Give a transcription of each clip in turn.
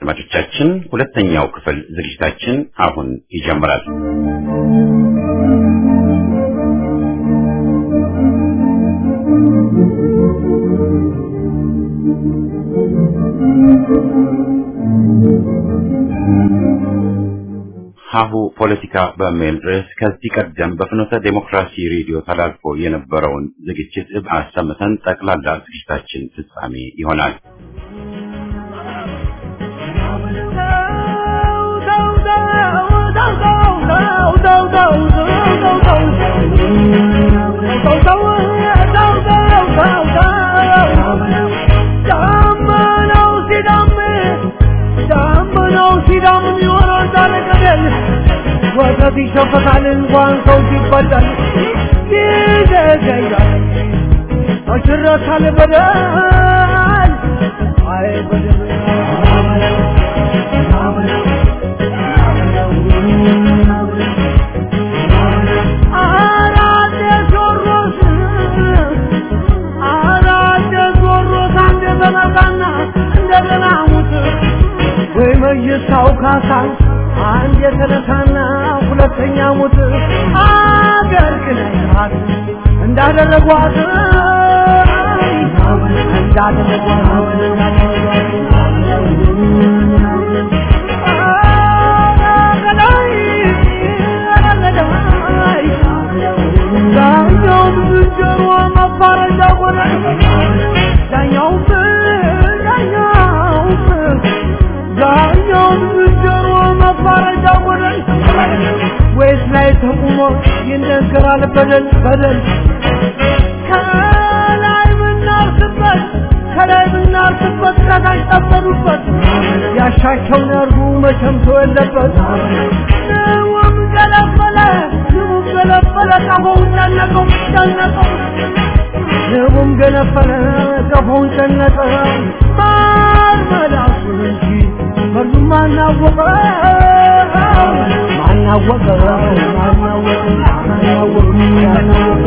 አድማጮቻችን ሁለተኛው ክፍል ዝግጅታችን አሁን ይጀምራል። ሀሁ ፖለቲካ በሚል ርዕስ ከዚህ ቀደም በፍኖተ ዴሞክራሲ ሬዲዮ ተላልፎ የነበረውን ዝግጅት አሰምተን ጠቅላላ ዝግጅታችን ፍጻሜ ይሆናል። ወተት ይሸፈታል እንኳን ሰው ሲበላል ይዘገያል አሽረታል በደል አይ በደል አራደ ጆሮስ አራደ ጆሮስ አንደ በመቃና እንደገና ሙት ወይ መይሳው ካሳ አንድ የተነሳና ሁለተኛ ሙት አገር ክነካት እንዳደረጓት ዳኛውም ዝንጀሮ መባረጃ ሆነ ዳኛውም ዳኛውም ዳኛውም ዝንጀሮ መባረጃ ሆነ ወይስ ላይ ተቁሞ ይነገራል በደል በደል ከላይ ምናርስበት ከላይ ምናርስበት ከታች ጠበዱበት ያሻቸውን ያርጉ መቼም ሰው የለበት ንውም ገለበለ ንውም ገለበለ ቀፎውን ጨነቀው ጨነቀው ንቡም ገነፈለ ቀፎውን ጨነቀ ማር መላሱን እንጂ መርዙም ማናወቀ ማናወቀ ማናወቀ ማናወቀ ማናወቀ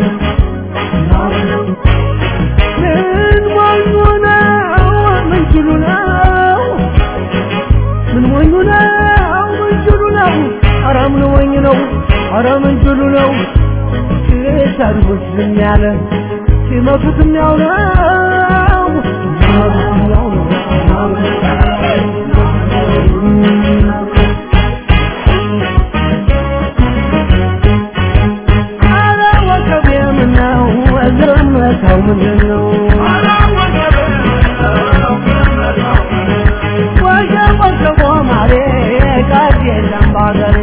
ምን ሞኙ ነው ምን ችሉ ነው ምን ሞኙ ነው ምን ችሉ ነው ኧረ ምን ሞኝ ነው ኧረ ምን ችሉ ነው ሲሰድቡት ዝም ያለ ሲመቱትም ያው ነው ሲመቱትም ያው ነው ኧረ ወከቤ ምነው ዝምታው ምንድን ነው ወጀብ ወጀቦ ማሬ ቀድ የለም ባገሬ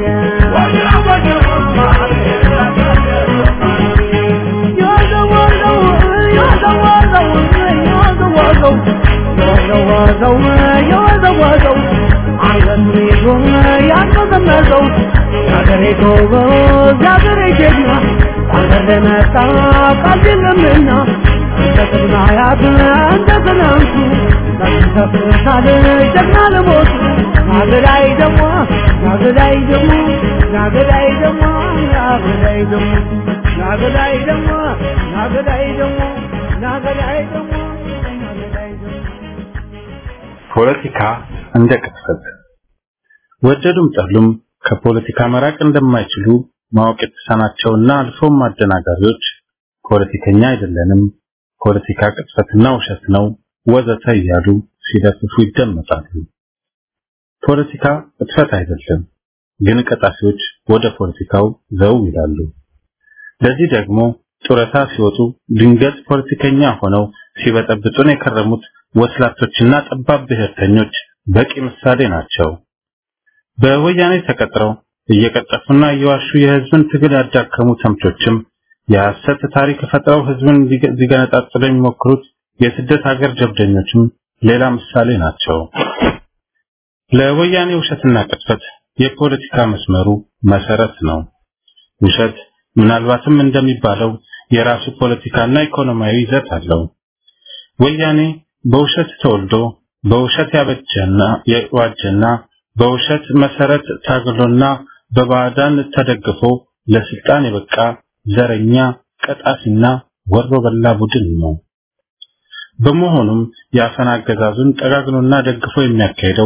የወዘወዘው የወዘወዘው የወዘወዘው የወዘወዘው የወዘወዘው አንገቱን ይዞ ያንቀዘቀዘው የአገሬ ጎበዝ የአገሬ ጀግና አንገር ለመጣ ቃል የለምና እንደ ቅድመ አያት እንደ ትናንቱ ተፍሳል ጀግና ለሞቱ ናገዳይ ደግሞ ናገዳይ ደግሞ ናገዳይ ደግሞ ናገዳይ ደግሞ ናገዳይ ደግሞ ናገዳይ ደግሞ ናገዳይ ደግሞ ናገዳይ ደግሞ ፖለቲካ እንደ ቅጥፈት ወደዱም ጠሉም ከፖለቲካ መራቅ እንደማይችሉ ማወቅ የተሳናቸውና አልፎም አደናጋሪዎች ፖለቲከኛ አይደለንም፣ ፖለቲካ ቅጥፈትና ውሸት ነው ወዘተ እያሉ ሲለፍፉ ይደመጣሉ። ፖለቲካ ቅጥፈት አይደለም፣ ግን ቀጣፊዎች ወደ ፖለቲካው ዘው ይላሉ። ለዚህ ደግሞ ጡረታ ሲወጡ ድንገት ፖለቲከኛ ሆነው ሲበጠብጡን የከረሙት ወስላቶችና ጠባብ ብሔርተኞች በቂ ምሳሌ ናቸው። በወያኔ ተቀጥረው እየቀጠፉና እየዋሹ የህዝብን ትግል ያዳከሙ ተምቾችም የሐሰት ታሪክ ፈጥረው ህዝብን ሊገነጣጥሉ የሚሞክሩት የስደት ሀገር ጀብደኞችም ሌላ ምሳሌ ናቸው። ለወያኔ ውሸትና ቅጥፈት የፖለቲካ መስመሩ መሰረት ነው። ውሸት ምናልባትም እንደሚባለው የራሱ ፖለቲካና ኢኮኖሚያዊ ይዘት አለው። ወያኔ በውሸት ተወልዶ በውሸት ያበጀና የዋጀና በውሸት መሰረት ታግሎና በባዕዳን ተደግፎ ለስልጣን የበቃ ዘረኛ ቀጣፊና ወሮ በላ ቡድን ነው። በመሆኑም የአፈና አገዛዙን ጠጋግኖና ደግፎ የሚያካሄደው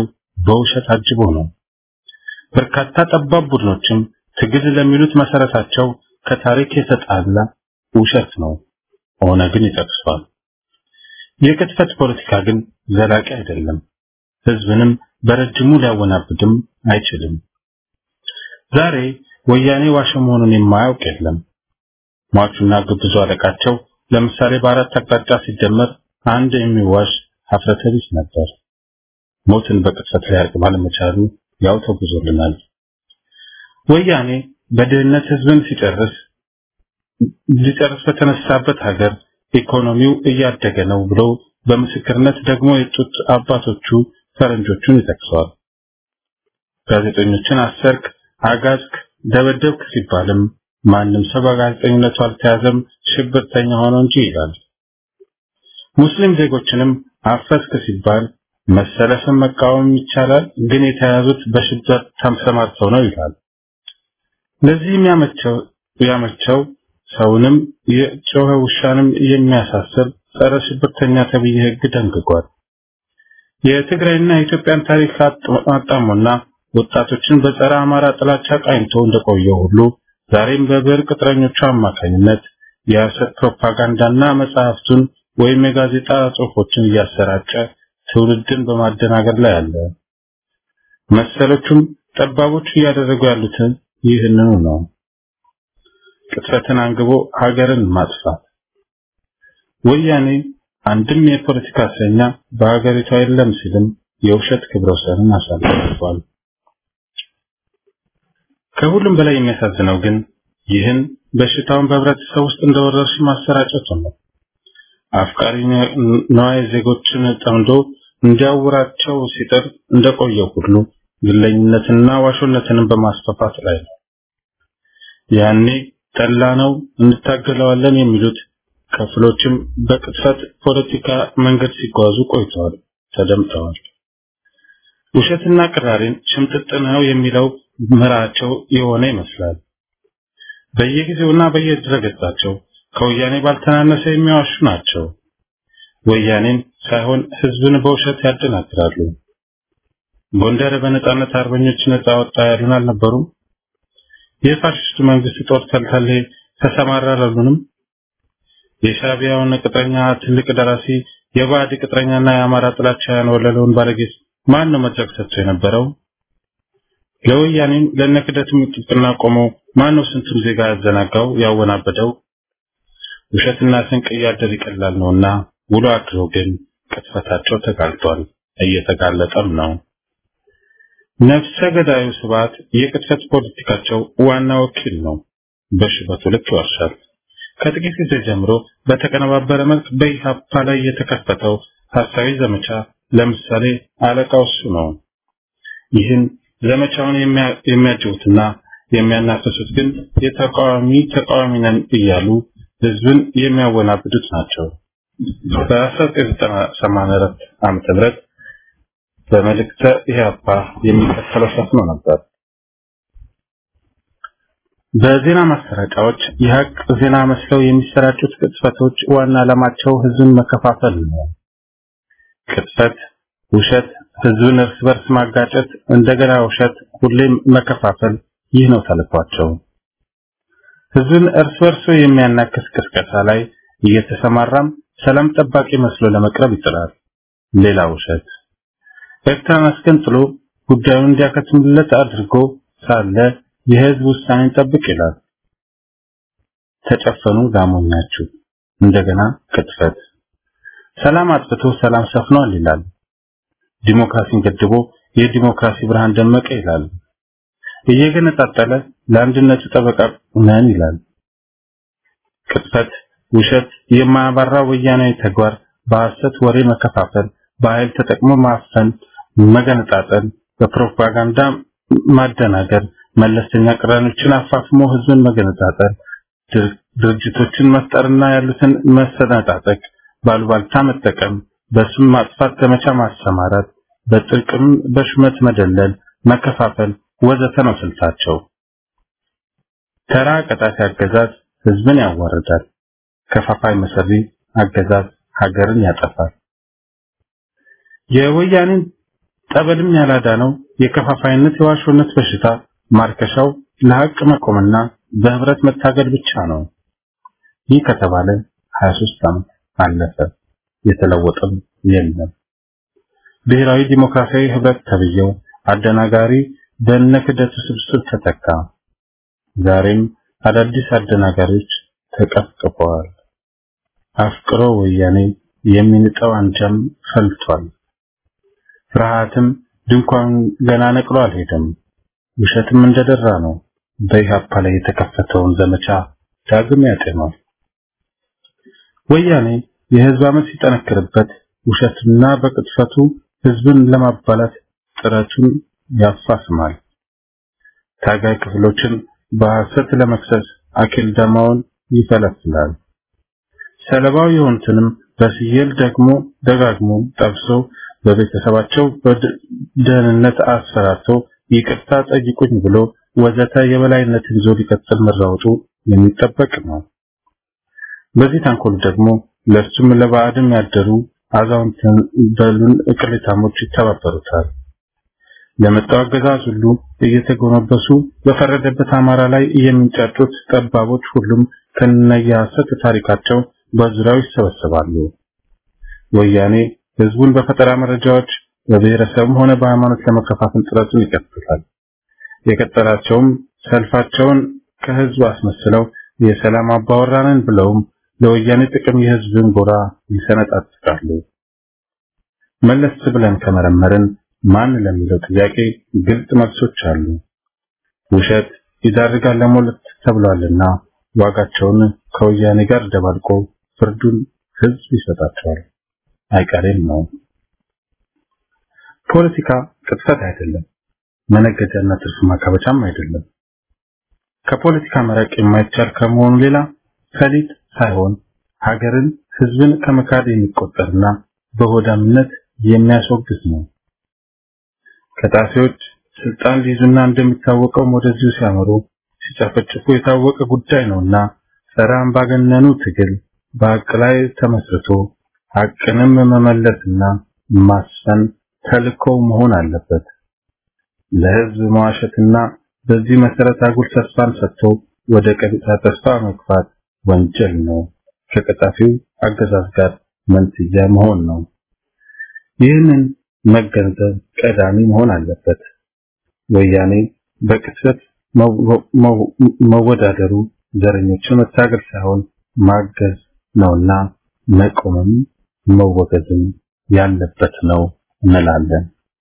በውሸት አጅቦ ነው። በርካታ ጠባብ ቡድኖችም ትግል ለሚሉት መሰረታቸው ከታሪክ የተጣላ ውሸት ነው። ኦነግን ይጠቅሷል። የቅጥፈት ፖለቲካ ግን ዘላቂ አይደለም። ህዝብንም በረጅሙ ሊያወናብድም አይችልም። ዛሬ ወያኔ ዋሸ መሆኑን የማያውቅ የለም። ሟቹና ግብዙ አለቃቸው ለምሳሌ በአራት አቅጣጫ ሲደመር አንድ የሚዋሽ ሀፍረተ ቢስ ነበር። ሞትን በቅጽበት ሊያርቅ ባለመቻሉ ያው ተጉዞልናል። ወያኔ በድህነት ህዝብን ሲጨርስ ሊጨርስ በተነሳበት ሀገር ኢኮኖሚው እያደገ ነው ብሎ በምስክርነት ደግሞ የጡት አባቶቹ ፈረንጆቹን ይጠቅሰዋል። ጋዜጠኞችን አሰርክ፣ አጋዝክ፣ ደበደብክ ሲባልም ማንም ሰው በጋዜጠኝነቱ አልተያዘም ሽብርተኛ ሆኖ እንጂ ይላል። ሙስሊም ዜጎችንም አፈስክ ሲባል መሰለፍን መቃወም ይቻላል፣ ግን የተያዙት በሽብር ተሰማርተው ነው ይላል። ለዚህም ያመቸው ያመቸው ሰውንም የጮኸ ውሻንም የሚያሳስር ጸረ ሽብርተኛ ተብዬ ህግ ደንግጓል። የትግራይና የኢትዮጵያን ታሪክ አጣሞና ወጣቶችን በጸረ አማራ ጥላቻ ቃኝቶ እንደቆየው ሁሉ ዛሬም በብሔር ቅጥረኞቹ አማካኝነት የሐሰት ፕሮፓጋንዳና መጽሐፍቱን ወይም የጋዜጣ ጽሑፎችን እያሰራጨ ትውልድን በማደናገር ላይ አለ። መሰሎቹም ጠባቦቹ እያደረጉ ያሉትን ይህንኑ ነው። ቅጥፈትን አንግቦ ሀገርን ማጥፋት። ወያኔ አንድም የፖለቲካ እስረኛ በሀገሪቷ የለም ሲልም የውሸት ክብረ ወሰንን አሳልፏል። ከሁሉም በላይ የሚያሳዝነው ግን ይህን በሽታውን በህብረተሰብ ውስጥ እንደወረርሽኝ ማሰራጨቱ ነው። አፍቃሪ ነዋይ ዜጎችን ጠምዶ እንዲያውራቸው ሲጥር እንደቆየው ሁሉ ግለኝነትንና ዋሾነትንም በማስፋፋት ላይ ነው። ያኔ ጠላ ነው እንታገለዋለን የሚሉት ክፍሎችም በቅጥፈት ፖለቲካ መንገድ ሲጓዙ ቆይተዋል፣ ተደምጠዋል። ውሸትና ቅራሪን ሽምጥጥ ነው የሚለው ምራቸው የሆነ ይመስላል። በየጊዜውና በየድረገጻቸው ከወያኔ ባልተናነሰ የሚዋሹ ናቸው። ወያኔን ሳይሆን ህዝብን በውሸት ያደናግራሉ። ጎንደር በነጻነት አርበኞች ነጻ ወጣ ያሉን አልነበሩም? የፋሽስቱ መንግስት ጦር ተልተሌ ተሰማራ አላሉንም? የሻቢያውን ቅጥረኛ ትልቅ ደራሲ የባዕድ ቅጥረኛና የአማራ ጥላቻ ያንወለለውን ባለጌስ ማን ነው መድረክ ሰጥቶ የነበረው? ለወያኔም ለነክደትም ጥብቅና ቆመው ማን ነው ስንቱን ዜጋ ያዘናጋው ያወናበደው? ውሸትና ስንቅ እያደር ይቀላል ነውና ውሎ አድሮ ግን ቅጥፈታቸው ተጋልጧል፣ እየተጋለጠም ነው። ነፍሰ ገዳዩ ስብዓት የቅጥፈት ፖለቲካቸው ዋና ወኪል ነው። በሽበቱ ልክ ይዋሻል። ከጥቂት ጊዜ ጀምሮ በተቀነባበረ መልክ በኢሃፓ ላይ የተከፈተው ሐሳዊ ዘመቻ ለምሳሌ አለቃው እሱ ነው። ይህን ዘመቻውን የሚያጅቡትና የሚያናፍሱት ግን የተቃዋሚ ተቃዋሚ ነን እያሉ ህዝብን የሚያወናብዱት ናቸው። በ1984 ዓመተ ምህረት በመልእክተ ኢህአፓ የሚከተለው ሰፍኖ ነበር። በዜና ማሰራጫዎች የሀቅ ዜና መስለው የሚሰራጩት ቅጥፈቶች ዋና ዓላማቸው ህዝብን መከፋፈል ነው። ቅጥፈት፣ ውሸት፣ ህዝብን እርስ በርስ ማጋጨት፣ እንደገና ውሸት፣ ሁሌም መከፋፈል፣ ይህ ነው ተልኳቸው። ህዝብን እርስ በርሱ የሚያናክስ ቅስቀሳ ላይ እየተሰማራም ሰላም ጠባቂ መስሎ ለመቅረብ ይጥራል። ሌላ ውሸት። ኤርትራን አስገንጥሎ ጉዳዩን እንዲያከትምለት አድርጎ ሳለ የህዝብ ውሳኔን ጠብቅ ይላል። ተጨፈኑ ጋሞኛችሁ። እንደገና ቅጥፈት። ሰላም አጥፍቶ ሰላም ሰፍኗል ይላል። ዲሞክራሲን ገድቦ የዲሞክራሲ ብርሃን ደመቀ ይላል። እየገነጣጠለ ለአንድነቱ ጠበቃ ነን ይላል። ቅጥፈት፣ ውሸት፣ የማያባራ ወያናዊ ተግባር፣ በሐሰት ወሬ መከፋፈል፣ በኃይል ተጠቅሞ ማፈን፣ መገነጣጠል፣ በፕሮፓጋንዳ ማደናገር፣ መለስተኛ ቅራኔዎችን አፋፍሞ ህዝብን መገነጣጠል፣ ድርጅቶችን መፍጠርና ያሉትን መሰነጣጠቅ፣ ባሉባልታ መጠቀም፣ በስም ማጥፋት ዘመቻ ማሰማራት፣ በጥቅም በሹመት መደለል፣ መከፋፈል ወዘተ ነው ስልታቸው። ተራ ቀጣፊ አገዛዝ ህዝብን ያዋርዳል። ከፋፋይ መሰሪ አገዛዝ ሀገርን ያጠፋል። የወያኔን ጠበልም ያላዳነው የከፋፋይነት የዋሾነት በሽታ ማርከሻው ለሐቅ መቆምና በህብረት መታገል ብቻ ነው። ይህ ከተባለ 23 ዓመት አለፈ። የተለወጠም የለም። ብሔራዊ ዲሞክራሲያዊ ህብረት ተብየው አደናጋሪ በእነ ክደቱ ስብስብ ተተካ። ዛሬም አዳዲስ አደናጋሪዎች ተቀፍቅፈዋል። አፍቅሮ ወያኔ የሚንጠው አንጃም ፈልቷል። ፍርሃትም ድንኳን ገና ነቅሎ አልሄደም። ውሸትም እንደደራ ነው። በኢህአፓ ላይ የተከፈተውን ዘመቻ ዳግም ያጤኗል። ወያኔ የህዝብ አመት ሲጠነክርበት ውሸትና በቅጥፈቱ ህዝብን ለማባላት ጥረቱን ያፋስማል። ታጋይ ክፍሎችን በሐሰት ለመክሰስ አኪል ደማውን ይፈለፍላል። ሰለባው የሆኑትንም በስየል ደግሞ ደጋግሞ ጠብሶ በቤተሰባቸው በደህንነት አስፈራርቶ ይቅርታ ጠይቁኝ ብሎ ወዘተ የበላይነትን ይዞ ሊቀጥል መራወጡ የሚጠበቅ ነው። በዚህ ተንኮል ደግሞ ለእርሱም ለባዕድም ያደሩ አዛውንት በሉን እቅሌታሞች ይተባበሩታል። ለመጣው አገዛዝ ሁሉ እየተጎነበሱ በፈረደበት አማራ ላይ የሚንጫጩት ጠባቦች ሁሉም ከነየሐሰት ታሪካቸው በዙሪያው ይሰበሰባሉ። ወያኔ ህዝቡን በፈጠራ መረጃዎች በብሔረሰብም ሆነ በሃይማኖት ለመከፋፈል ጥረቱን ይቀጥላል። የቀጠላቸውም ሰልፋቸውን ከህዝብ አስመስለው የሰላም አባወራንን ብለውም ለወያኔ ጥቅም የህዝብን ጎራ ይሰነጣጥቃሉ። መለስ ብለን ከመረመርን ማን ለሚለው ጥያቄ ግልጽ መልሶች አሉ። ውሸት ይዳርጋል ለሞለት ተብሏልና ዋጋቸውን ከወያኔ ጋር ደባልቆ ፍርዱን ህዝብ ይሰጣቸዋል። አይቀሬም ነው። ፖለቲካ ቅጥፈት አይደለም፣ መነገጃና ትርፍ ማካበቻም አይደለም። ከፖለቲካ መራቅ የማይቻል ከመሆኑ ሌላ ፈሊጥ ሳይሆን ሀገርን፣ ህዝብን ከመካድ የሚቆጠርና በሆዳምነት የሚያስወግዝ ነው። ከጣፊዎች ስልጣን ሊይዙና እንደሚታወቀው ወደዚሁ ሲያመሩ ሲጨፈጭፉ የታወቀ ጉዳይ ነውና ጸረ አምባገነኑ ትግል በሀቅ ላይ ተመስርቶ ሀቅንም መመለስና ማስፈን ተልእኮው መሆን አለበት። ለህዝብ መዋሸትና በዚህ መሰረት አጉል ተስፋን ሰጥቶ ወደ ቀጥታ ተስፋ መግፋት ወንጀል ነው። ከቀጣፊው አገዛዝ ጋር መንትያ መሆን ነው። ይህንን መገንዘብ ቀዳሚ መሆን አለበት። ወያኔ በቅጽበት መወዳደሩ ዘረኞችን መታገል ሳይሆን ማገዝ ነውና መቆምም መወገዝም ያለበት ነው እንላለን።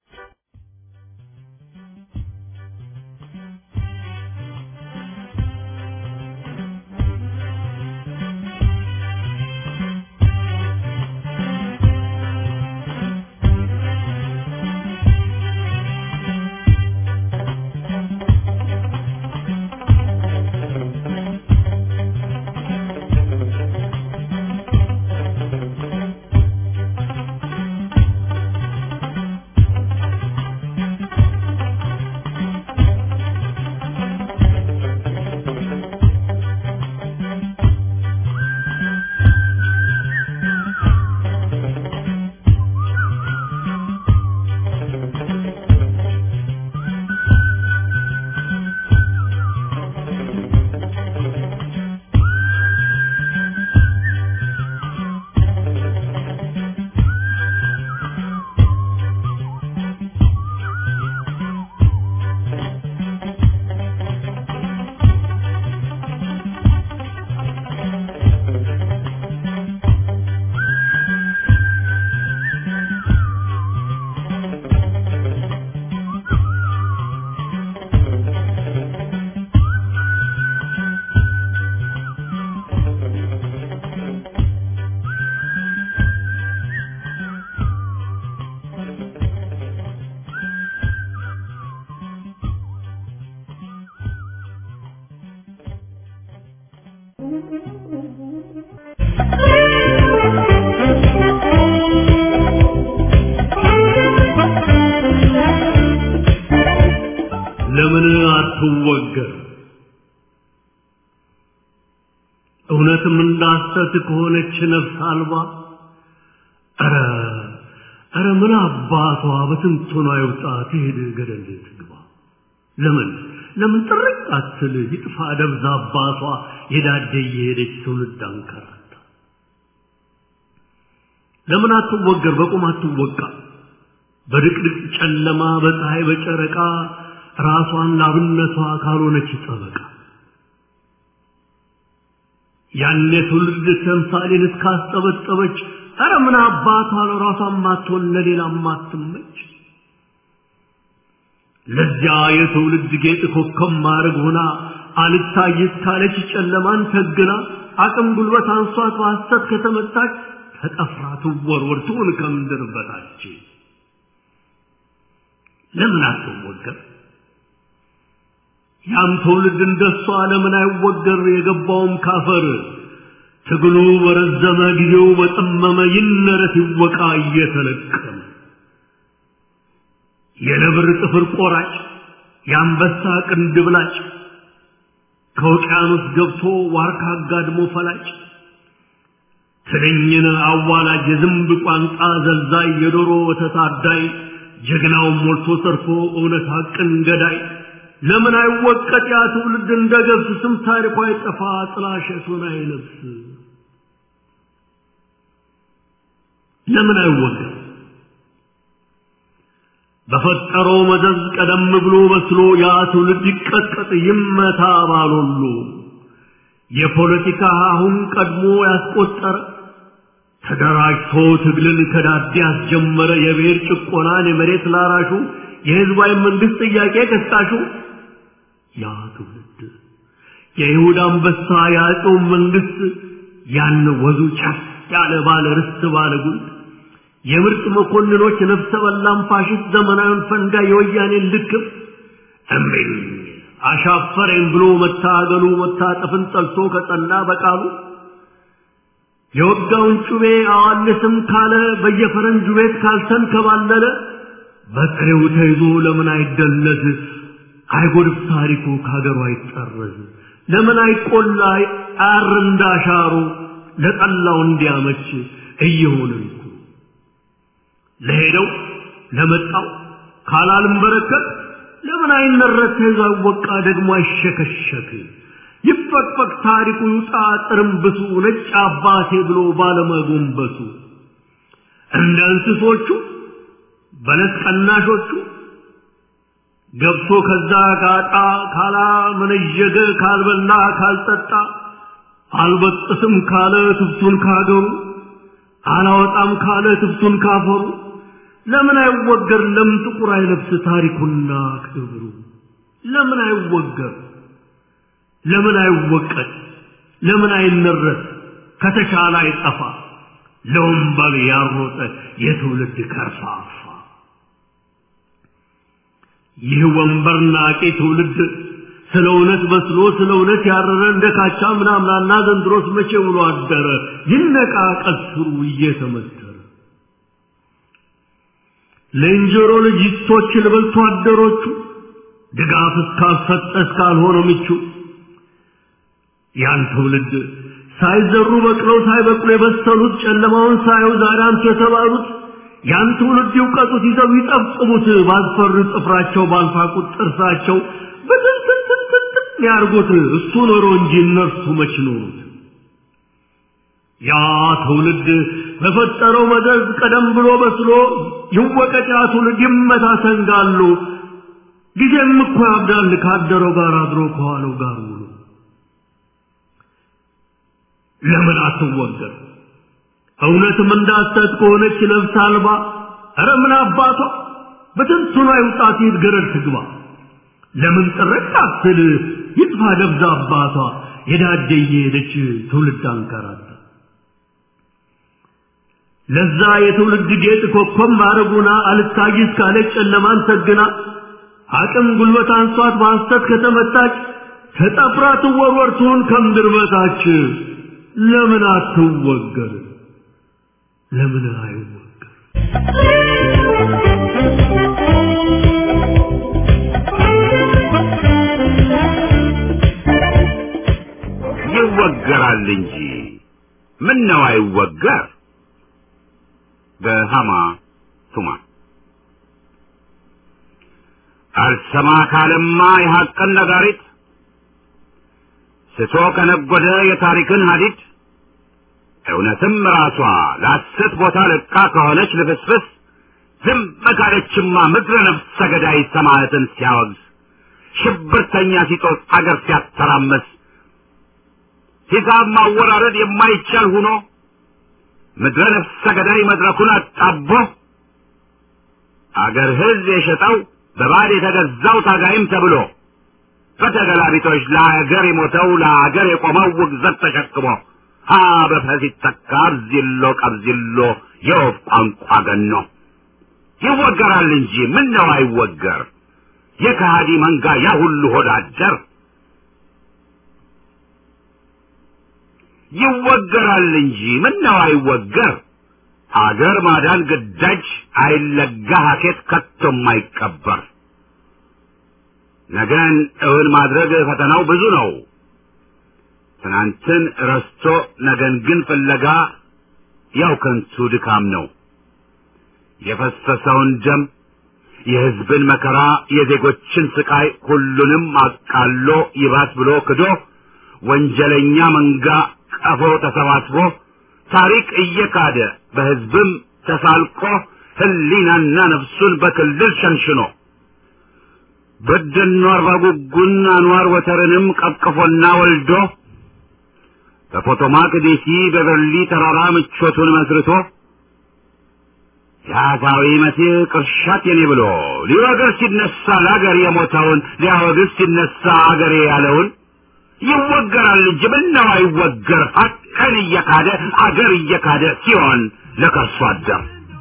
ለምን አትወገር? እውነትም እንዳሰት ከሆነች ነፍስ አልባ ኧረ ኧረ ምን አባቷ በትንቶና ይውጣ ትሄድ ገደል ትግባ ለምን ለምን ጥርቅ አትል ይጥፋ ደብዛ አባቷ የዳደ እየሄደች ትውልድ አንከራታ ለምን አትወገር በቁም አትወቃ በድቅድቅ ጨለማ በፀሐይ በጨረቃ ራሷን ላብነቷ ካልሆነች ጠበቃ ያኔ ትውልድ ተምሳሌን እስካስጠበጠበች ኧረ ምን አባቷ ለራሷን ማትሆን ለሌላ ማትመች ለዚያ የትውልድ ጌጥ ኮከብ ማድረግ ሆና አልታይት ካለች ጨለማን ተግና አቅም ጉልበት አንሷት በሐሰት ከተመታች ተጠፍራ ትወርወር ትሁን ከምድር በታች ለምን አትወገር ያም ትውልድ እንደሷ ለምን አይወገር የገባውም ካፈር ትግሉ በረዘመ ጊዜው በጠመመ ይነረት ይወቃ እየተለቀመ የነብር ጥፍር ቆራጭ የአንበሳ ቅንድብ ላጭ ከውቅያኖስ ገብቶ ዋርካ አጋድሞ ፈላጭ ትንኝን አዋላጅ የዝንብ ቋንጣ ዘልዛይ የዶሮ ወተት አዳይ ጀግናውን ሞልቶ ሰርፎ እውነት ሐቅን ገዳይ ለምን አይወቀጥ ያ ትውልድ እንደ ገብስ ስም ታሪኳ አይጠፋ ጥላሸቱን አይለብስ ለምን አይወገር በፈጠረው መዘዝ ቀደም ብሎ በስሎ ያ ትውልድ ይቀጥቀጥ ይመታ ባሎሉ የፖለቲካ አሁን ቀድሞ ያስቆጠረ ተደራጅቶ ትግልን ከዳዴ ያስጀመረ የብሔር ጭቆናን የመሬት ላራሹ የህዝባዊ መንግስት ጥያቄ ቀስቃሹ ያ ትውልድ የይሁዳ አንበሳ የአፄው መንግስት ያን ወዙ ጫፍ ያለ ባለ ርስት ባለ ጉልት የምርጥ መኮንኖች ነፍሰ በላም ፋሽስት ዘመናዊን ፈንጋ የወያኔን ልክፍ እምቢኝ አሻፈረኝ ብሎ መታገሉ መታጠፍን ጠልቶ ከጸና በቃሉ የወጋውን ጩቤ አዋልስም ካለ በየፈረንጁ ቤት ካልተንከባለለ በጥሬው ተይዞ ለምን አይደለዝ አይጎድፍ ታሪኩ ከሀገሩ አይጠረዝ ለምን አይቆላ አር እንዳሻሩ ለጠላው እንዲያመች እየሆንን እኮ ለሄደው ለመጣው ካላልም በረከት ለምን አይነረት ተይዞ አይወቃ ደግሞ አይሸከሸክ ይፈቅፈቅ ታሪኩ ይውጣ ጥርምብሱ ነጭ አባቴ ብሎ ባለመጎንበሱ እንደ እንስሶቹ በለስ ቀናሾቹ ገብቶ ከዛ ጋጣ ካላ መነዠገ ካልበላ ካልጠጣ አልበጥስም ካለ ትብቱን ካገሩ አላወጣም ካለ ትብቱን ካፈሩ ለምን አይወገር ለምን ጥቁር አይለብስ ታሪኩና ክብሩ ለምን አይወገር ለምን አይወቀጥ ለምን አይነረት ከተቻለ አይጠፋ ለወንበል ያሮጠ የትውልድ ከርፋፋ ይህ ወንበር ናቂ ትውልድ ስለ እውነት በስሎ ስለ እውነት ያረረ እንደ ካቻ ምናምናና ዘንድሮስ መቼ ውሎ አደረ ይነቃ ቀስሩ እየተመተረ ለእንጀሮ ልጅቶች ልበልቶ አደሮቹ ድጋፍ እስካልሰጠ እስካልሆነ ምቹ ያን ትውልድ ሳይዘሩ በቅለው ሳይበቅሉ የበሰሉት ጨለማውን ሳዩ ዛሬ አንቱ የተባሉት ያን ትውልድ ይውቀጡት ይዘው ይጠብጥቡት ባልፈሩ ጥፍራቸው ባልፋቁት ጥርሳቸው በትንትንትንትን ያርጉት እሱ ኖሮ እንጂ እነርሱ መች ኖሩት ያ ትውልድ በፈጠረው መዘዝ ቀደም ብሎ በስሎ ይወቀጥ ያ ትውልድ ይመታ ሰንጋሉ ጊዜም እኮ ያብዳል ካደረው ጋር አድሮ ከዋለው ጋር ውሎ ለምን አትወገር እውነትም እንዳሰት ከሆነች ነፍስ አልባ ኧረ ምን አባቷ በትንቱና ይውጣት ይት ገረድ ትግባ ለምን ጥርቅ አትል ይጥፋ ደብዛ አባቷ የዳደ እየሄደች ትውልድ አንከራታ ለዛ የትውልድ ጌጥ ኮከብ ማረጉና አልታይስ ካለች ጨለማን ሰግና አቅም ጉልበት አንሷት በሐሰት ከተመታች ተጠፍራ ትወርወር ትሁን ከምድር በታች ለምን አትወገር ለምን አይወገር ይወገራል እንጂ ምን ነው አይወገር በሃማ ቱማ አልሰማ ካለማ የሐቅን ነጋሪት ስቶ ከነጎደ የታሪክን ሀዲድ እውነትም ራሷ ለሐሰት ቦታ ለቃ ከሆነች ልፍስፍስ ዝም ካለችማ ምድረ ነፍሰ ገዳይ ሰማዕትን ሲያወግዝ ሽብርተኛ ሲጦስ አገር ሲያተራመስ ሂሳብ ማወራረድ የማይቻል ሁኖ ምድረ ነፍሰ ገዳይ መድረኩን አጣቦ አገር ሕዝብ የሸጠው በባድ የተገዛው ታጋይም ተብሎ በተገላቢጦች ለአገር የሞተው ለአገር የቆመው ውግዘት ተሸክሞ ሀ በፈ ሲተካ አብዚሎ ቀብዚሎ የወፍ ቋንቋ ገኖ ይወገራል እንጂ ምን ነው አይወገር የከሃዲ መንጋ ያ ሁሉ ሆዳደር ይወገራል እንጂ ምን ነው አይወገር አገር ማዳን ግዳጅ አይለጋ ሀኬት ከቶም አይቀበር ነገን እውን ማድረግ ፈተናው ብዙ ነው ትናንትን ረስቶ ነገን ግን ፍለጋ ያው ከንቱ ድካም ነው የፈሰሰውን ደም የሕዝብን መከራ የዜጎችን ስቃይ ሁሉንም አቃሎ ይባስ ብሎ ክዶ ወንጀለኛ መንጋ ቀፎ ተሰባስቦ ታሪክ እየካደ በሕዝብም ተሳልቆ ሕሊናና ነፍሱን በክልል ሸንሽኖ በደኖ አርባ ጉጉን አንዋር ወተርንም ቀቅፎና ወልዶ በፖቶማክ ዴሲ በበርሊ ተራራ ምቾቱን መስርቶ የአሳዊ መሲህ ቅርሻት የኔ ብሎ ሊወግር ሲነሳ ለአገር የሞተውን ሊያወግዝ ሲነሳ አገሬ ያለውን ይወገራል እንጂ ምነው አይወገር ሀቅን እየካደ አገር እየካደ ሲሆን ለከርሶ አደር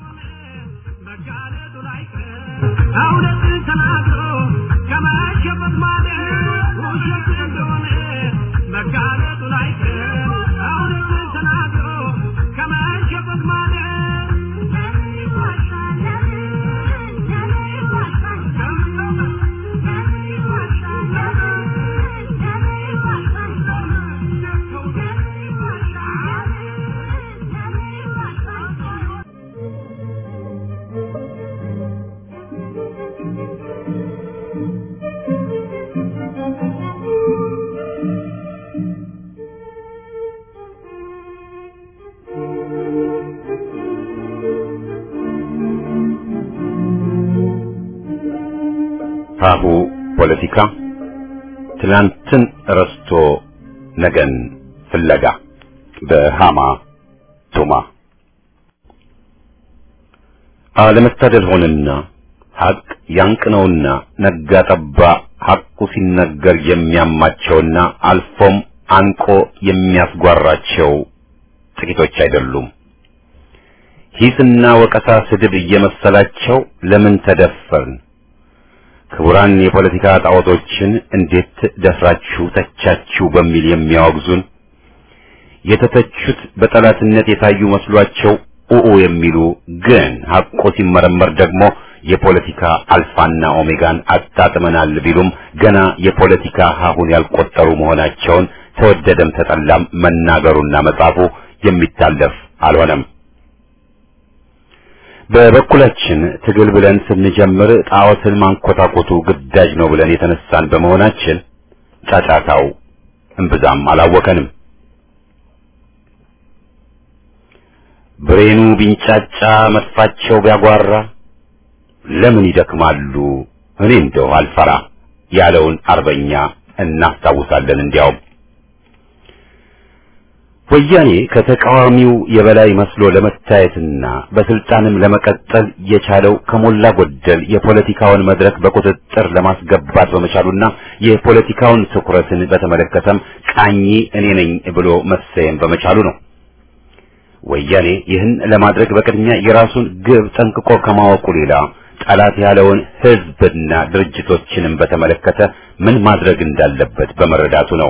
እውነትን ተናግሮ ከመሸበት ማለት ውሸት እንደሆነ መጋለጡ ላይቀር እውነትን ተናግሮ ከመሸበት ማለት ሀሁ ፖለቲካ ትናንትን ረስቶ ነገን ፍለጋ በሃማ ቱማ አለመታደል ሆነና ሐቅ ያንቅነውና ነጋ ጠባ ሐቁ ሲነገር የሚያማቸውና አልፎም አንቆ የሚያስጓራቸው ጥቂቶች አይደሉም። ሂስና ወቀሳ ስድብ እየመሰላቸው ለምን ተደፈርን ክቡራን የፖለቲካ ጣዖቶችን እንዴት ደፍራችሁ ተቻችሁ በሚል የሚያወግዙን የተተቹት በጠላትነት የታዩ መስሏቸው ኡኡ የሚሉ ግን ሐቆ ሲመረመር ደግሞ የፖለቲካ አልፋና ኦሜጋን አጣጥመናል ቢሉም ገና የፖለቲካ ሀሁን ያልቆጠሩ መሆናቸውን ተወደደም ተጠላም መናገሩና መጻፉ የሚታለፍ አልሆነም። በበኩላችን ትግል ብለን ስንጀምር ጣዖትን ማንኮታኮቱ ግዳጅ ነው ብለን የተነሳን በመሆናችን ጫጫታው እምብዛም አላወከንም። ብሬኑ ቢንጫጫ መጥፋቸው ቢያጓራ ለምን ይደክማሉ እኔ እንደው አልፈራ ያለውን አርበኛ እናስታውሳለን። እንዲያውም ወያኔ ከተቃዋሚው የበላይ መስሎ ለመታየትና በስልጣንም ለመቀጠል የቻለው ከሞላ ጎደል የፖለቲካውን መድረክ በቁጥጥር ለማስገባት በመቻሉና የፖለቲካውን ትኩረትን በተመለከተም ቃኝ እኔ ነኝ ብሎ መሰየም በመቻሉ ነው። ወያኔ ይህን ለማድረግ በቅድሚያ የራሱን ግብ ጠንቅቆ ከማወቁ ሌላ ጠላት ያለውን ሕዝብና ድርጅቶችንም በተመለከተ ምን ማድረግ እንዳለበት በመረዳቱ ነው።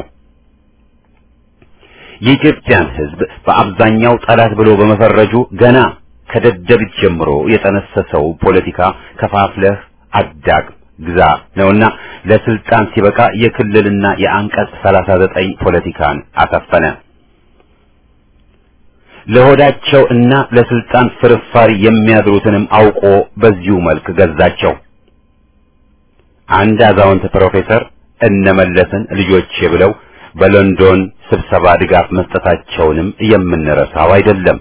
የኢትዮጵያን ሕዝብ በአብዛኛው ጠላት ብሎ በመፈረጁ ገና ከደደቢት ጀምሮ የጠነሰሰው ፖለቲካ ከፋፍለህ አዳግም ግዛ ነውና ለስልጣን ሲበቃ የክልልና የአንቀጽ 39 ፖለቲካን አሰፈነ። ለሆዳቸው እና ለስልጣን ፍርፋሪ የሚያድሩትንም አውቆ በዚሁ መልክ ገዛቸው። አንድ አዛውንት ፕሮፌሰር እነመለስን ልጆቼ ብለው በሎንዶን ስብሰባ ድጋፍ መስጠታቸውንም የምንረሳው አይደለም።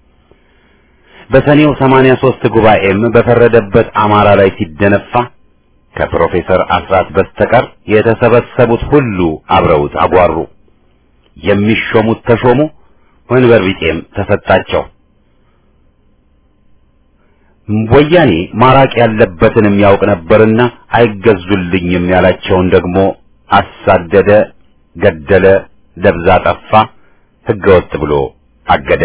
በሰኔው 83 ጉባኤም በፈረደበት አማራ ላይ ሲደነፋ ከፕሮፌሰር አስራት በስተቀር የተሰበሰቡት ሁሉ አብረውት አጓሩ። የሚሾሙት ተሾሙ፣ ወንበር ቢጤም ተሰጣቸው። ወያኔ ማራቅ ያለበትንም ያውቅ ነበርና አይገዙልኝም ያላቸውን ደግሞ አሳደደ፣ ገደለ፣ ደብዛ ጠፋ፣ ህገወጥ ብሎ አገደ።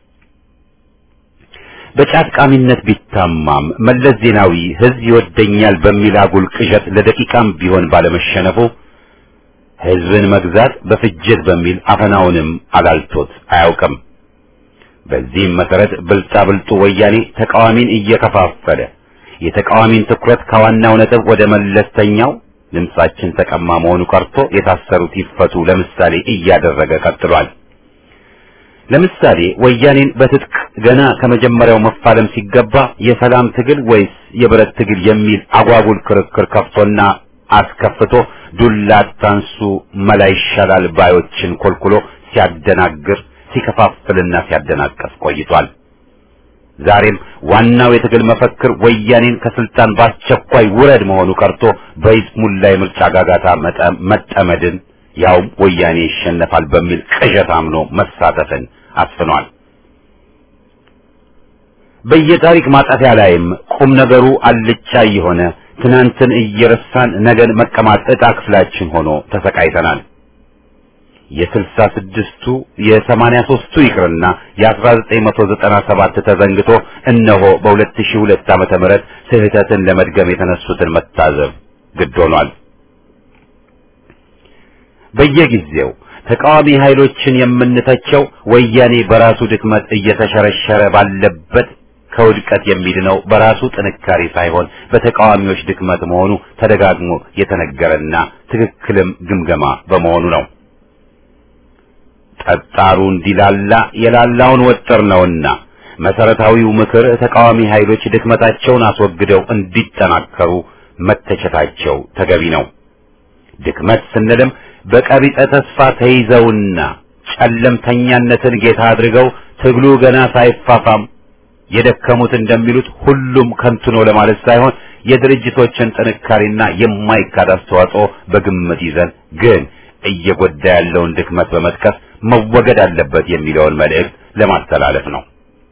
በጫት ቃሚነት ቢታማም መለስ ዜናዊ ህዝብ ይወደኛል በሚል አጉል ቅዠት ለደቂቃም ቢሆን ባለመሸነፉ ህዝብን መግዛት በፍጅት በሚል አፈናውንም አላልቶት አያውቅም። በዚህም መሰረት ብልጣ ብልጡ ወያኔ ተቃዋሚን እየከፋፈለ የተቃዋሚን ትኩረት ከዋናው ነጥብ ወደ መለስተኛው ድምጻችን ተቀማ መሆኑ ቀርቶ የታሰሩት ይፈቱ ለምሳሌ እያደረገ ቀጥሏል። ለምሳሌ ወያኔን በትጥቅ ገና ከመጀመሪያው መፋለም ሲገባ የሰላም ትግል ወይስ የብረት ትግል የሚል አጓጉል ክርክር ከፍቶና አስከፍቶ ዱላ አታንሱ መላ ይሻላል ባዮችን ኮልኩሎ ሲያደናግር ሲከፋፍልና ሲያደናቀፍ ቆይቷል። ዛሬም ዋናው የትግል መፈክር ወያኔን ከስልጣን በአስቸኳይ ውረድ መሆኑ ቀርቶ በይስሙላ የምርጫ ጋጋታ መጠመድን ያውም ወያኔ ይሸነፋል በሚል ቅዠት አምኖ መሳተፍን አስፍኗል። በየታሪክ ማጣፊያ ላይም ቁም ነገሩ አልጫ የሆነ ትናንትን እየረሳን ነገን መቀማት ዕጣ ክፍላችን ሆኖ ተሰቃይተናል። የስልሳ ስድስቱ የሰማንያ ሦስቱ ይቅርና የአስራ ዘጠኝ መቶ ዘጠና ሰባት ተዘንግቶ እነሆ በሁለት ሺህ ሁለት ዓመተ ምህረት ስህተትን ለመድገም የተነሱትን መታዘብ ግድ ሆኗል። በየጊዜው ተቃዋሚ ኃይሎችን የምንተቸው ወያኔ በራሱ ድክመት እየተሸረሸረ ባለበት ከውድቀት የሚድነው በራሱ ጥንካሬ ሳይሆን በተቃዋሚዎች ድክመት መሆኑ ተደጋግሞ የተነገረና ትክክልም ግምገማ በመሆኑ ነው። ጠጣሩ እንዲላላ የላላውን ወጥር ነውና መሰረታዊው ምክር ተቃዋሚ ኃይሎች ድክመታቸውን አስወግደው እንዲጠናከሩ መተቸታቸው ተገቢ ነው። ድክመት ስንልም በቀቢጸ ተስፋ ተይዘውና ጨለምተኛነትን ጌታ አድርገው ትግሉ ገና ሳይፋፋም የደከሙት እንደሚሉት ሁሉም ከንቱ ነው ለማለት ሳይሆን የድርጅቶችን ጥንካሬና የማይካድ አስተዋጽኦ በግምት ይዘን ግን እየጎዳ ያለውን ድክመት በመጥቀስ መወገድ አለበት የሚለውን መልእክት ለማስተላለፍ ነው።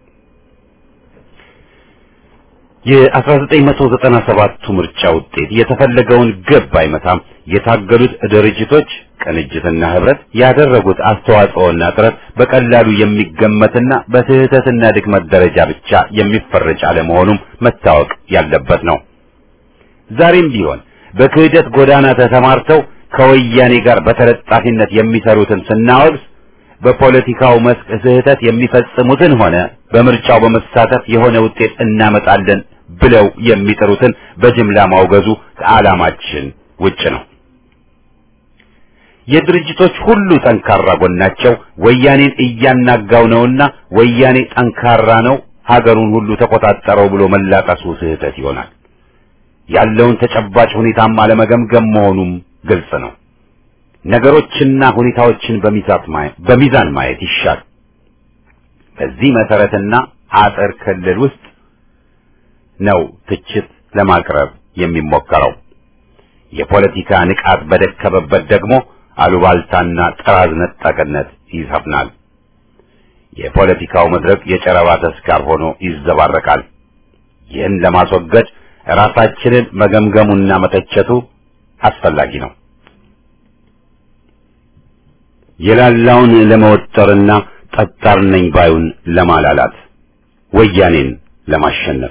የ1997ቱ ምርጫ ውጤት የተፈለገውን ግብ አይመታም። የታገሉት ድርጅቶች ቅንጅትና ህብረት ያደረጉት አስተዋጽኦና ጥረት በቀላሉ የሚገመትና በስህተትና ድክመት ደረጃ ብቻ የሚፈረጅ አለመሆኑም መታወቅ ያለበት ነው። ዛሬም ቢሆን በክህደት ጎዳና ተሰማርተው ከወያኔ ጋር በተለጣፊነት የሚሰሩትን ስናወግዝ በፖለቲካው መስክ ስህተት የሚፈጽሙትን ሆነ በምርጫው በመሳተፍ የሆነ ውጤት እናመጣለን ብለው የሚጥሩትን በጅምላ ማውገዙ ከዓላማችን ውጭ ነው። የድርጅቶች ሁሉ ጠንካራ ጎናቸው ወያኔን እያናጋው ነውና ወያኔ ጠንካራ ነው፣ ሀገሩን ሁሉ ተቆጣጠረው ብሎ መላቀሱ ስህተት ይሆናል። ያለውን ተጨባጭ ሁኔታም አለመገምገም መሆኑም ግልጽ ነው። ነገሮችና ሁኔታዎችን በሚዛን ማየት ይሻል። በዚህ መሰረትና አጥር ክልል ውስጥ ነው ትችት ለማቅረብ የሚሞከረው። የፖለቲካ ንቃት በደከመበት ደግሞ አሉባልታና ጥራዝ ነጠቅነት ይሰፍናል። የፖለቲካው መድረክ የጨረባ ተስካር ሆኖ ይዘባረቃል። ይህን ለማስወገድ ራሳችንን መገምገሙና መተቸቱ አስፈላጊ ነው። የላላውን ለመወጠርና ጠጣር ነኝ ባዩን ለማላላት ወያኔን ለማሸነፍ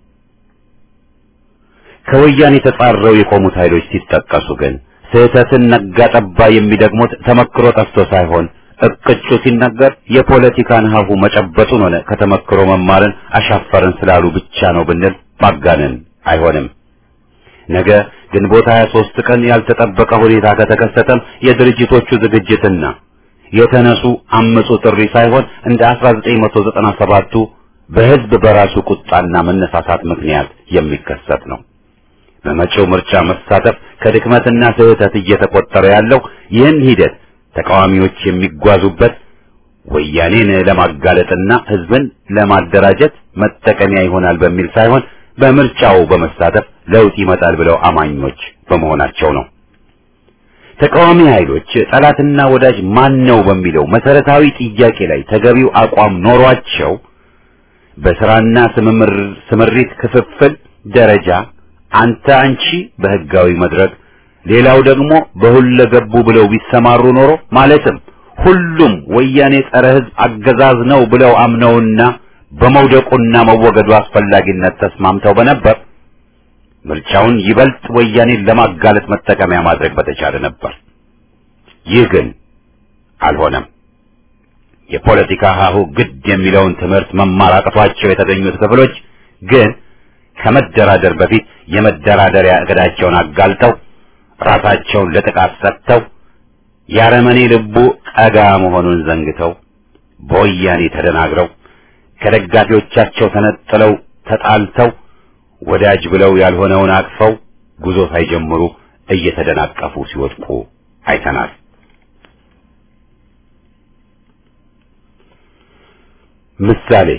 ከወያኔ ተጻረው የቆሙት ኃይሎች ሲጠቀሱ ግን ስህተትን ነጋ ጠባ የሚደግሙት ተመክሮ ጠፍቶ ሳይሆን እቅጩ ሲነገር የፖለቲካን ሀሁ መጨበጡን ሆነ ከተመክሮ መማርን አሻፈርን ስላሉ ብቻ ነው ብንል ማጋነን አይሆንም። ነገ ግንቦት 23 ቀን ያልተጠበቀ ሁኔታ ከተከሰተም የድርጅቶቹ ዝግጅትና የተነሱ አመጹ ጥሪ ሳይሆን እንደ 1997ቱ በህዝብ በራሱ ቁጣና መነሳሳት ምክንያት የሚከሰት ነው። በመጪው ምርጫ መሳተፍ ከድክመትና ስህተት እየተቆጠረ ያለው ይህን ሂደት ተቃዋሚዎች የሚጓዙበት ወያኔን ለማጋለጥና ህዝብን ለማደራጀት መጠቀሚያ ይሆናል በሚል ሳይሆን በምርጫው በመሳተፍ ለውጥ ይመጣል ብለው አማኞች በመሆናቸው ነው። ተቃዋሚ ኃይሎች ጠላትና ወዳጅ ማን ነው በሚለው መሰረታዊ ጥያቄ ላይ ተገቢው አቋም ኖሯቸው በስራና ስምሪት ክፍፍል ደረጃ አንተ አንቺ በህጋዊ መድረክ ሌላው ደግሞ በሁለገቡ ብለው ቢሰማሩ ኖሮ ማለትም ሁሉም ወያኔ ጸረ ህዝብ አገዛዝ ነው ብለው አምነውና በመውደቁና መወገዱ አስፈላጊነት ተስማምተው በነበር ምርጫውን ይበልጥ ወያኔን ለማጋለጥ መጠቀሚያ ማድረግ በተቻለ ነበር። ይህ ግን አልሆነም። የፖለቲካ ሀሁ ግድ የሚለውን ትምህርት መማር አቅቷቸው የተገኙት ክፍሎች ግን ከመደራደር በፊት የመደራደሪያ እቅዳቸውን አጋልጠው ራሳቸውን ለጥቃት ሰጥተው ያረመኔ ልቡ ቀጋ መሆኑን ዘንግተው በወያኔ ተደናግረው ከደጋፊዎቻቸው ተነጥለው ተጣልተው ወዳጅ ብለው ያልሆነውን አቅፈው ጉዞ ሳይጀምሩ እየተደናቀፉ ሲወድቁ አይተናል። ምሳሌ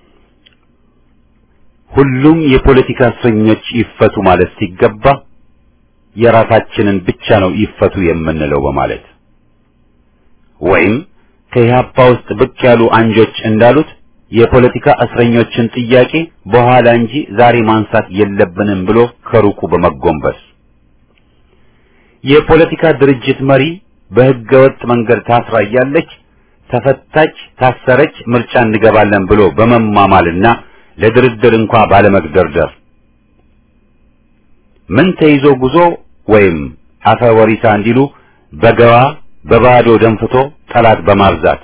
ሁሉም የፖለቲካ እስረኞች ይፈቱ ማለት ሲገባ የራሳችንን ብቻ ነው ይፈቱ የምንለው በማለት ወይም ከኢህአፓ ውስጥ ብቅ ያሉ አንጆች እንዳሉት የፖለቲካ እስረኞችን ጥያቄ በኋላ እንጂ ዛሬ ማንሳት የለብንም ብሎ ከሩቁ በመጎንበስ የፖለቲካ ድርጅት መሪ በህገወጥ መንገድ ታስራ እያለች ተፈታች፣ ታሰረች፣ ምርጫ እንገባለን ብሎ በመማማልና ለድርድር እንኳ ባለመግደርደር ምን ተይዞ ጉዞ ወይም አፈ ወሪሳ እንዲሉ በገባ በባዶ ደንፍቶ ጠላት በማብዛት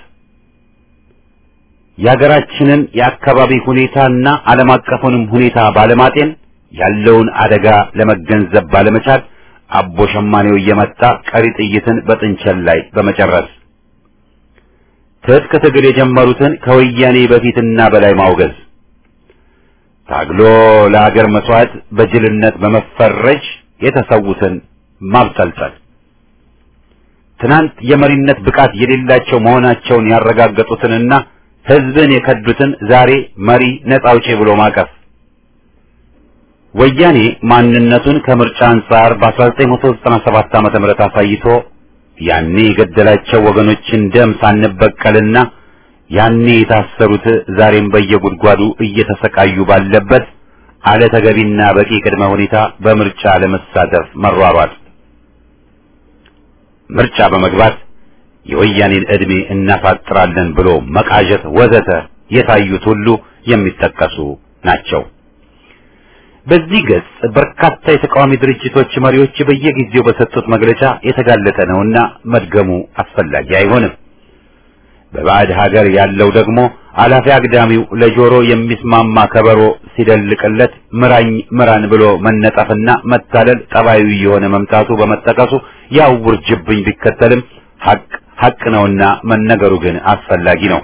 የሀገራችንን የአካባቢ ሁኔታና ዓለም አቀፉንም ሁኔታ ባለማጤን ያለውን አደጋ ለመገንዘብ ባለመቻል አቦ ሸማኔው እየመጣ ቀሪ ጥይትን በጥንቸል ላይ በመጨረስ ትጥቅ ትግል የጀመሩትን ከወያኔ በፊትና በላይ ማውገዝ ታግሎ ለአገር መስዋዕት በጅልነት በመፈረጅ የተሰዉትን ማብጠልጠል ትናንት የመሪነት ብቃት የሌላቸው መሆናቸውን ያረጋገጡትንና ህዝብን የከዱትን ዛሬ መሪ ነጻ አውጪ ብሎ ማቀፍ ወያኔ ማንነቱን ከምርጫ አንጻር በ1997 ዓመተ ምህረት አሳይቶ ያኔ የገደላቸው ወገኖችን ደም ሳንበቀልና ያኔ የታሰሩት ዛሬም በየጉድጓዱ እየተሰቃዩ ባለበት አለ ተገቢና በቂ ቅድመ ሁኔታ በምርጫ ለመሳተፍ መሯሯጥ ምርጫ በመግባት የወያኔን ዕድሜ እናሳጥራለን ብሎ መቃዠት ወዘተ የታዩት ሁሉ የሚጠቀሱ ናቸው። በዚህ ገጽ በርካታ የተቃዋሚ ድርጅቶች መሪዎች በየጊዜው በሰጡት መግለጫ የተጋለጠ ነውና መድገሙ አስፈላጊ አይሆንም። በባዕድ ሀገር ያለው ደግሞ አላፊ አግዳሚው ለጆሮ የሚስማማ ከበሮ ሲደልቅለት ምራኝ ምራን ብሎ መነጠፍና መታለል ጠባዩ የሆነ መምጣቱ በመጠቀሱ ያው ውርጅብኝ ቢከተልም ሀቅ ሀቅ ነውና መነገሩ ግን አስፈላጊ ነው።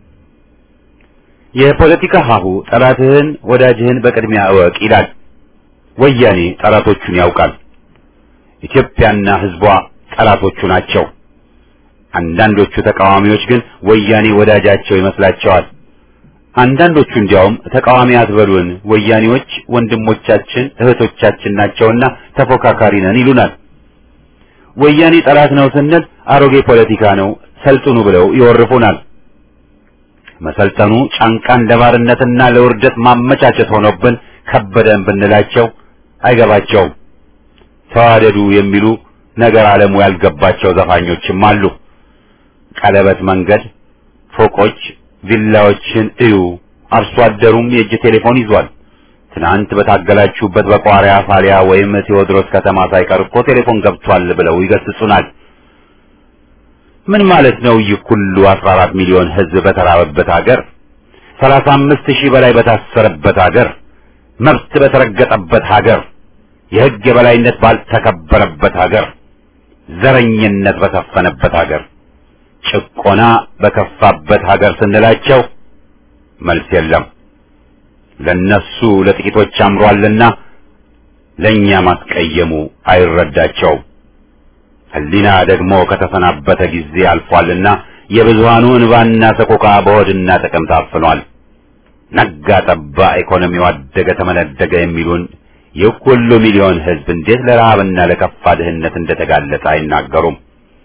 የፖለቲካ ሀሁ ጠላትህን ወዳጅህን በቅድሚያ እወቅ ይላል። ወያኔ ጠላቶቹን ያውቃል። ኢትዮጵያና ሕዝቧ ጠላቶቹ ናቸው። አንዳንዶቹ ተቃዋሚዎች ግን ወያኔ ወዳጃቸው ይመስላቸዋል። አንዳንዶቹ እንዲያውም ተቃዋሚ አትበሉን፣ ወያኔዎች ወንድሞቻችን እህቶቻችን ናቸውና ተፎካካሪ ነን ይሉናል። ወያኔ ጠላት ነው ስንል አሮጌ ፖለቲካ ነው ሰልጥኑ ብለው ይወርፉናል። መሰልጠኑ ጫንቃን ለባርነትና ለውርደት ማመቻቸት ሆኖብን ከበደን ብንላቸው አይገባቸውም። ተዋደዱ የሚሉ ነገር ዓለሙ ያልገባቸው ዘፋኞችም አሉ። ቀለበት መንገድ፣ ፎቆች፣ ቪላዎችን እዩ። አርሶ አደሩም የእጅ ቴሌፎን ይዟል። ትናንት በታገላችሁበት በቋሪያ ፋሊያ ወይም ቴዎድሮስ ከተማ ሳይቀር እኮ ቴሌፎን ገብቷል ብለው ይገስጹናል። ምን ማለት ነው? ይህ ሁሉ 14 ሚሊዮን ሕዝብ በተራበበት ሀገር፣ 35 ሺህ በላይ በታሰረበት ሀገር፣ መብት በተረገጠበት ሀገር፣ የሕግ የበላይነት ባልተከበረበት ሀገር፣ ዘረኝነት በሰፈነበት ሀገር፣ ጭቆና በከፋበት ሀገር ስንላቸው መልስ የለም። ለነሱ ለጥቂቶች አምሯልና ለኛ ማስቀየሙ አይረዳቸውም። ሕሊና ደግሞ ከተሰናበተ ጊዜ አልፏልና የብዙሃኑ እንባና ሰቆቃ በሆድና ጥቅም ታፍኗል። ነጋ ጠባ ኢኮኖሚው አደገ ተመነደገ የሚሉን ይህ ሁሉ ሚሊዮን ሕዝብ እንዴት ለረሃብና ለከፋ ድህነት እንደተጋለጠ አይናገሩም።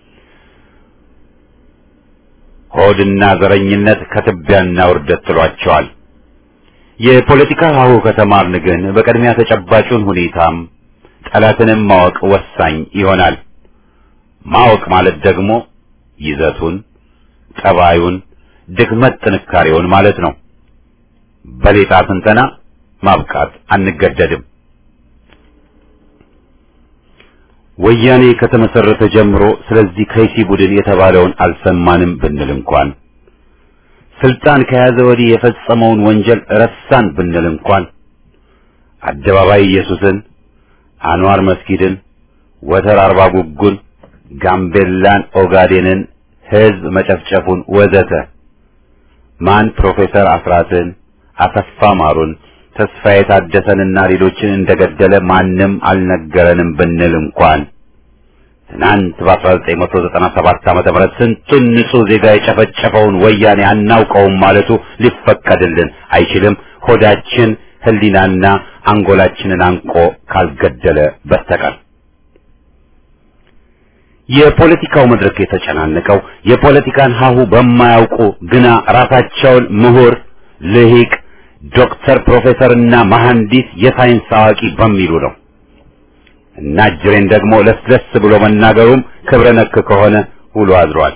ሆድና ዘረኝነት ከትቢያና ውርደት ጥሏቸዋል። የፖለቲካ ሀሁ ከተማርን ግን በቅድሚያ ተጨባጩን ሁኔታም ጠላትንም ማወቅ ወሳኝ ይሆናል። ማወቅ ማለት ደግሞ ይዘቱን፣ ጠባዩን፣ ድክመት ጥንካሬውን ማለት ነው። በሌጣ ትንተና ማብቃት አንገደድም። ወያኔ ከተመሰረተ ጀምሮ ስለዚህ ከይሲ ቡድን የተባለውን አልሰማንም ብንል እንኳን ስልጣን ከያዘ ወዲህ የፈጸመውን ወንጀል ረሳን ብንል እንኳን አደባባይ ኢየሱስን፣ አንዋር መስጊድን፣ ወተር አርባ ጉጉን፣ ጋምቤላን፣ ኦጋዴንን ህዝብ መጨፍጨፉን ወዘተ ማን ፕሮፌሰር አስራትን፣ አሰፋ ማሩን፣ ተስፋዬ ታደሰንና ሌሎችን እንደገደለ ማንም አልነገረንም ብንል እንኳን ትናንት በ1997 ዓመተ ምህረት ስንቱን ንጹህ ዜጋ የጨፈጨፈውን ወያኔ አናውቀውም ማለቱ ሊፈቀድልን አይችልም። ሆዳችን ህሊናና አንጎላችንን አንቆ ካልገደለ በስተቀር የፖለቲካው መድረክ የተጨናነቀው የፖለቲካን ሀሁ በማያውቁ ግና ራሳቸውን ምሁር፣ ልሂቅ፣ ዶክተር፣ ፕሮፌሰርና መሐንዲስ የሳይንስ አዋቂ በሚሉ ነው። እና ጅሬን ደግሞ ለስለስ ብሎ መናገሩም ክብረ ነክ ከሆነ ውሎ አድሯል።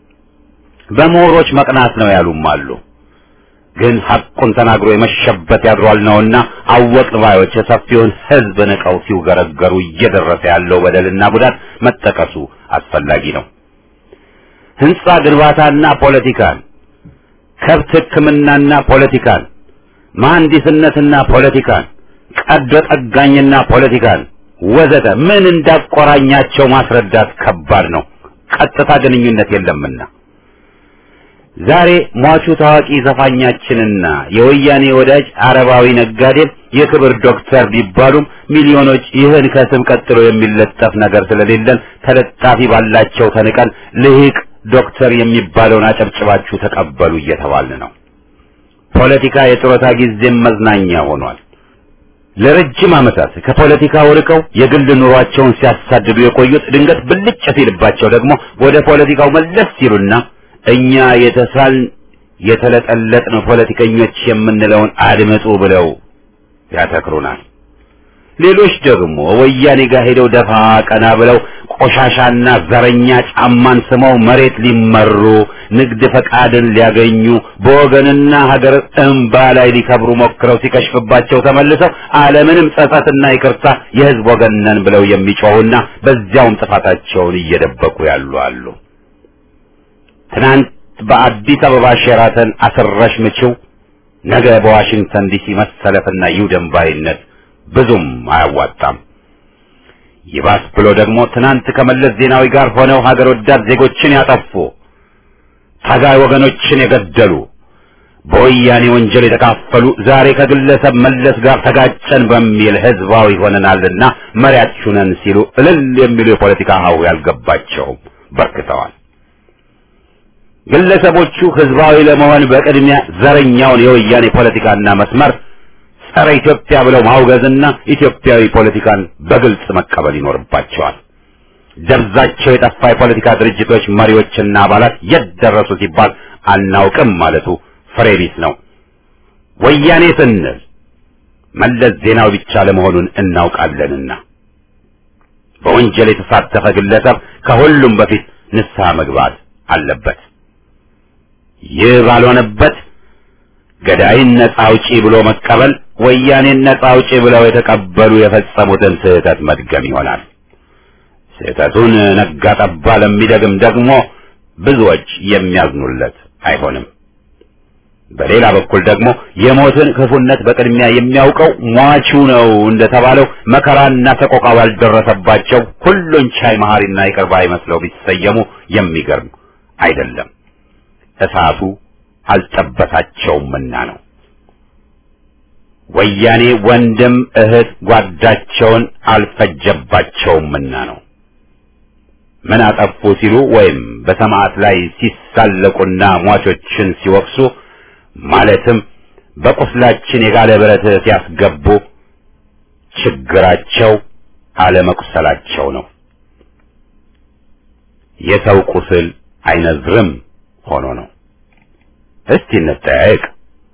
በምሁሮች መቅናት ነው ያሉም አሉ። ግን ሐቁን ተናግሮ የመሸበት ያድሯል ነውና አወቅን ባዮች የሰፊውን ሕዝብ ንቀው ሲውገረገሩ እየደረሰ ያለው በደልና ጉዳት መጠቀሱ አስፈላጊ ነው። ህንጻ ግንባታና ፖለቲካን፣ ከብት ሕክምናና ፖለቲካን፣ መሐንዲስነትና ፖለቲካን፣ ቀዶ ጠጋኝና ፖለቲካን ወዘተ ምን እንዳቆራኛቸው ማስረዳት ከባድ ነው። ቀጥታ ግንኙነት የለምና ዛሬ ሟቹ ታዋቂ ዘፋኛችንና የወያኔ ወዳጅ አረባዊ ነጋዴም የክብር ዶክተር ቢባሉም ሚሊዮኖች ይህን ከስም ቀጥሎ የሚለጠፍ ነገር ስለሌለን ተለጣፊ ባላቸው ተንቀን ልሂቅ ዶክተር የሚባለውን አጨብጭባችሁ ተቀበሉ እየተባልን ነው። ፖለቲካ የጡረታ ጊዜም መዝናኛ ሆኗል። ለረጅም ዓመታት ከፖለቲካው ርቀው የግል ኑሯቸውን ሲያሳድዱ የቆዩት ድንገት ብልጭ ሲልባቸው ደግሞ ወደ ፖለቲካው መለስ ሲሉና እኛ የተሳልን የተለጠለጥን ፖለቲከኞች የምንለውን አድምጡ ብለው ያተክሩናል። ሌሎች ደግሞ ወያኔ ጋር ሄደው ደፋ ቀና ብለው ቆሻሻና ዘረኛ ጫማን ስመው መሬት ሊመሩ ንግድ ፈቃድን ሊያገኙ በወገንና ሀገር እንባ ላይ ሊከብሩ ሞክረው ሲከሽፍባቸው ተመልሰው አለምንም ጸጸትና ይቅርታ የሕዝብ ወገን ነን ብለው የሚጮሁና በዚያውም ጥፋታቸውን እየደበቁ ያሉ አሉ። ትናንት በአዲስ አበባ ሼራተን አስረሽ ምችው፣ ነገ በዋሽንግተን ዲሲ መሰለፍና ይውደም ባይነት ብዙም አያዋጣም። ይባስ ብሎ ደግሞ ትናንት ከመለስ ዜናዊ ጋር ሆነው ሀገር ወዳድ ዜጎችን ያጠፉ ታጋይ ወገኖችን የገደሉ በወያኔ ወንጀል የተካፈሉ ዛሬ ከግለሰብ መለስ ጋር ተጋጨን በሚል ህዝባዊ ሆነናልና መሪያችሁ ነን ሲሉ እልል የሚሉ የፖለቲካ ሀው ያልገባቸውም በርክተዋል። ግለሰቦቹ ህዝባዊ ለመሆን በቅድሚያ ዘረኛውን የወያኔ ፖለቲካና መስመር ጸረ ኢትዮጵያ ብለው ማውገዝና ኢትዮጵያዊ ፖለቲካን በግልጽ መቀበል ይኖርባቸዋል። ደብዛቸው የጠፋ የፖለቲካ ድርጅቶች መሪዎችና አባላት የት ደረሱ ሲባል አናውቅም ማለቱ ፍሬ ቢስ ነው። ወያኔ ስንል መለስ ዜናዊ ብቻ ለመሆኑን እናውቃለንና በወንጀል የተሳተፈ ግለሰብ ከሁሉም በፊት ንስሐ መግባት አለበት። ይህ ባልሆነበት ገዳይን ነጻ አውጪ ብሎ መቀበል ወያኔን ነጻ አውጪ ብለው የተቀበሉ የፈጸሙትን ስህተት መድገም ይሆናል። ስህተቱን ነጋ ጠባ ለሚደግም ደግሞ ብዙዎች የሚያዝኑለት አይሆንም። በሌላ በኩል ደግሞ የሞትን ክፉነት በቅድሚያ የሚያውቀው ሟቹ ነው እንደተባለው መከራና ሰቆቃ ባልደረሰባቸው ሁሉን ቻይ መሐሪና ይቅር ባይ መስለው ቢሰየሙ የሚገርም አይደለም፣ እሳቱ አልጠበሳቸውምና ነው። ወያኔ ወንድም እህት ጓዳቸውን አልፈጀባቸውምና ነው። ምን አጠፉ ሲሉ ወይም በሰማዕት ላይ ሲሳለቁና ሟቾችን ሲወቅሱ ማለትም በቁስላችን የጋለ ብረት ሲያስገቡ ችግራቸው አለመቁሰላቸው ነው። የሰው ቁስል አይነዝርም ሆኖ ነው። እስቲ እንጠያየቅ።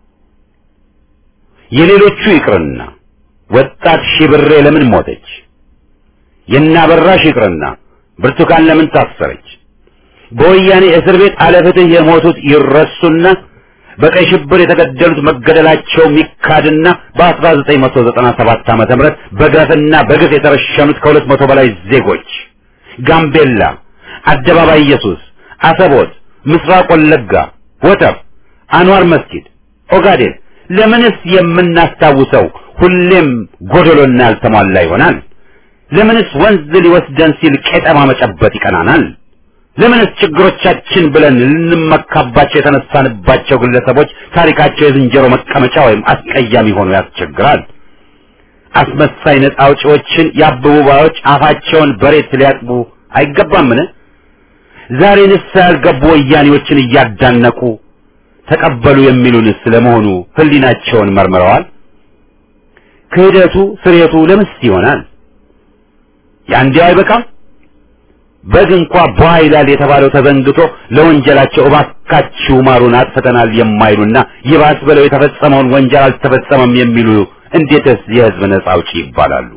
የሌሎቹ ይቅርና ወጣት ሺብሬ ለምን ሞተች? የናበራሽ ይቅርና ብርቱካን ለምን ታሰረች? በወያኔ እስር ቤት አለፍትህ የሞቱት ይረሱና በቀይ ሽብር የተገደሉት መገደላቸው ሚካድና በ1997 ዓመተ ምህረት በግፍና በግፍ የተረሸኑት ከሁለት መቶ በላይ ዜጎች ጋምቤላ፣ አደባባይ ኢየሱስ፣ አሰቦት፣ ምስራቅ ወለጋ፣ ወተር፣ አንዋር መስጊድ፣ ኦጋዴን ለምንስ የምናስታውሰው ሁሌም ጎደሎና ያልተሟላ ይሆናል? ለምንስ ወንዝ ሊወስደን ሲል ቄጠማ መጨበጥ ይቀናናል? ለምንስ ችግሮቻችን ብለን ልንመካባቸው የተነሳንባቸው ግለሰቦች ታሪካቸው የዝንጀሮ መቀመጫ ወይም አስቀያሚ ሆኖ ያስቸግራል? አስመሳይ ነፃ አውጪዎችን የአበቡ ባዮች አፋቸውን በሬት ሊያጥቡ አይገባምን? ዛሬ ንስሐ ያልገቡ ወያኔዎችን እያዳነቁ ተቀበሉ የሚሉንስ ለመሆኑ ሕሊናቸውን መርምረዋል? ክህደቱ ስሬቱ ለምስ ይሆናል? ያንዲያው አይበቃም? በግ እንኳ ቧ ይላል የተባለው ተዘንግቶ ለወንጀላቸው እባካችሁ ማሩን አጥፍተናል የማይሉና ይባስ ብለው የተፈጸመውን ወንጀል አልተፈጸመም የሚሉ እንዴትስ የሕዝብ ነጻ አውጪ ይባላሉ?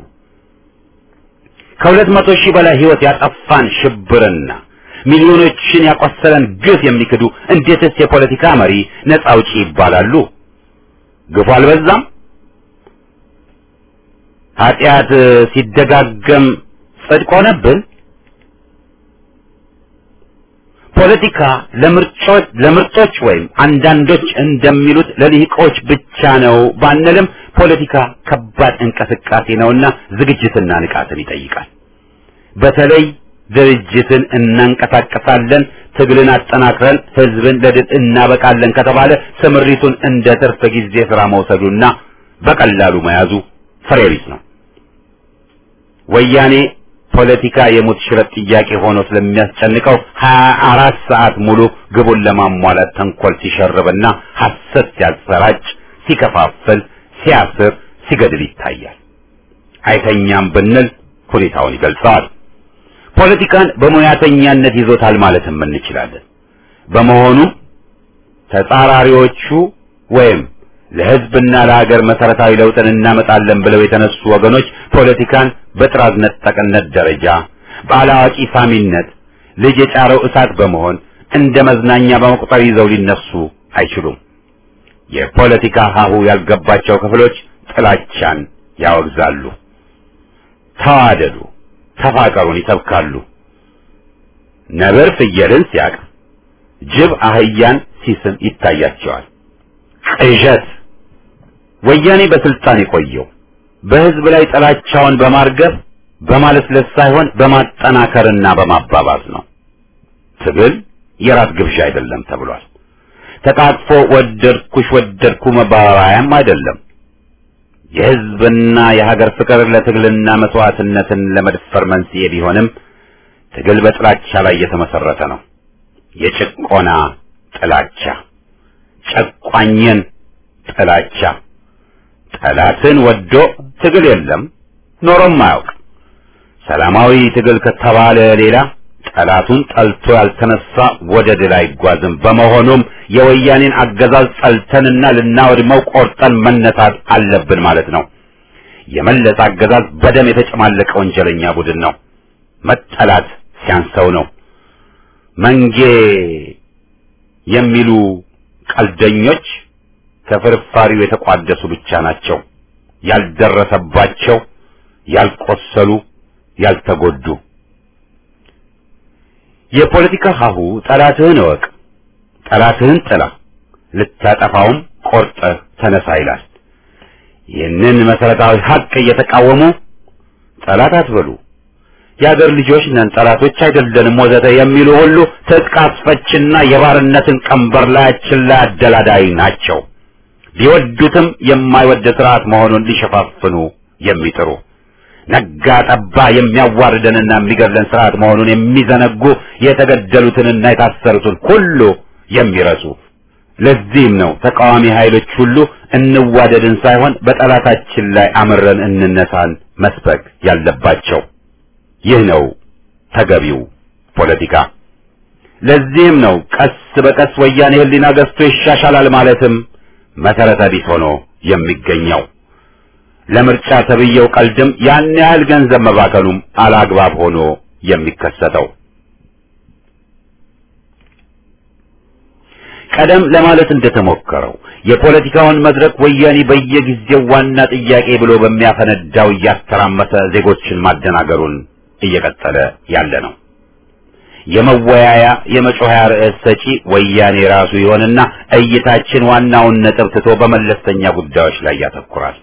ከሁለት መቶ ሺህ በላይ ሕይወት ያጠፋን ሽብርና ሚሊዮኖችን ያቆሰለን ግፍ የሚክዱ እንዴትስ የፖለቲካ መሪ ነጻ አውጪ ይባላሉ? ግፉ አልበዛም? ኃጢአት ሲደጋገም ጽድቅ ሆነብን? ፖለቲካ ለምርጮች ለምርጦች ወይም አንዳንዶች እንደሚሉት ለልሂቆች ብቻ ነው ባንልም ፖለቲካ ከባድ እንቅስቃሴ ነውና ዝግጅትና ንቃትን ይጠይቃል። በተለይ ድርጅትን እናንቀሳቀሳለን፣ ትግልን አጠናክረን ህዝብን ለድል እናበቃለን ከተባለ ስምሪቱን እንደ ትርፍ ጊዜ ስራ መውሰዱና በቀላሉ መያዙ ፍሬ ቢስ ነው። ወያኔ ፖለቲካ የሙት ሽረት ጥያቄ ሆኖ ስለሚያስጨንቀው ሀያ አራት ሰዓት ሙሉ ግቡን ለማሟላት ተንኮል ሲሸርብና ሐሰት ሲያሰራጭ፣ ሲከፋፍል፣ ሲያስር፣ ሲገድል ይታያል። አይተኛም ብንል ሁኔታውን ይገልጸዋል። ፖለቲካን በሙያተኛነት ይዞታል ማለትም እንችላለን። በመሆኑም ተጻራሪዎቹ ወይም ለህዝብና ለሀገር መሰረታዊ ለውጥን እናመጣለን ብለው የተነሱ ወገኖች ፖለቲካን በጥራዝ ነጠቅነት ደረጃ በአላዋቂ ሳሚነት ልጅ የጫረው እሳት በመሆን እንደ መዝናኛ በመቁጠር ይዘው ሊነሱ አይችሉም። የፖለቲካ ሀሁ ያልገባቸው ክፍሎች ጥላቻን ያወግዛሉ። ተዋደዱ፣ ተፋቀሩን ይሰብካሉ። ነብር ፍየልን ሲያቅ፣ ጅብ አህያን ሲስም ይታያቸዋል። ቅዠት ወያኔ በስልጣን የቆየው በህዝብ ላይ ጥላቻውን በማርገብ በማለስለስ ሳይሆን በማጠናከርና በማባባዝ ነው። ትግል የራት ግብዣ አይደለም ተብሏል። ተቃቅፎ ወደድኩሽ ወደድኩ መባባያም አይደለም። የህዝብና የሀገር ፍቅር ለትግልና መስዋዕትነትን ለመድፈር መንስኤ ቢሆንም ትግል በጥላቻ ላይ የተመሰረተ ነው። የጭቆና ጥላቻ፣ ጨቋኝን ጥላቻ ጠላትን ወዶ ትግል የለም ኖሮም አያውቅ። ሰላማዊ ትግል ከተባለ ሌላ ጠላቱን ጠልቶ ያልተነሳ ወደ ድል አይጓዝም። በመሆኑም የወያኔን አገዛዝ ጠልተንና ልናወድመው ቆርጠን መነሳት አለብን ማለት ነው። የመለስ አገዛዝ በደም የተጨማለቀ ወንጀለኛ ቡድን ነው። መጠላት ሲያንሰው ነው። መንጌ የሚሉ ቀልደኞች ከፍርፋሪው የተቋደሱ ብቻ ናቸው። ያልደረሰባቸው፣ ያልቆሰሉ፣ ያልተጎዱ። የፖለቲካ ሀሁ ጠላትህን እወቅ፣ ጠላትህን ጥላ፣ ልታጠፋውም ቆርጠህ ተነሳ ይላል። ይህንን መሰረታዊ ሀቅ እየተቃወሙ ጠላት አትበሉ፣ የአገር ልጆች ነን፣ ጠላቶች አይደለንም ወዘተ የሚሉ ሁሉ ትጥቅ አስፈችና የባርነትን ቀንበር ላያችን ላይ አደላዳይ ናቸው። ሊወዱትም የማይወድ ስርዓት መሆኑን ሊሸፋፍኑ የሚጥሩ ነጋ ጠባ የሚያዋርደንና የሚገድለን ስርዓት መሆኑን የሚዘነጉ የተገደሉትንና የታሰሩትን ሁሉ የሚረሱ ለዚህም ነው ተቃዋሚ ኃይሎች ሁሉ እንዋደድን ሳይሆን በጠላታችን ላይ አምረን እንነሳን መስበክ ያለባቸው። ይህ ነው ተገቢው ፖለቲካ። ለዚህም ነው ቀስ በቀስ ወያኔ ሕሊና ገዝቶ ይሻሻላል ማለትም መሰረተ ቢስ ሆኖ የሚገኘው። ለምርጫ ተብዬው ቀልድም ያን ያህል ገንዘብ መባከኑም አላግባብ ሆኖ የሚከሰተው ቀደም ለማለት እንደተሞከረው የፖለቲካውን መድረክ ወያኔ በየጊዜው ዋና ጥያቄ ብሎ በሚያፈነዳው እያተራመሰ ዜጎችን ማደናገሩን እየቀጠለ ያለ ነው። የመወያያ የመጮያ ርዕስ ሰጪ ወያኔ ራሱ ይሆንና እይታችን ዋናውን ነጥብ ትቶ በመለስተኛ ጉዳዮች ላይ ያተኩራል።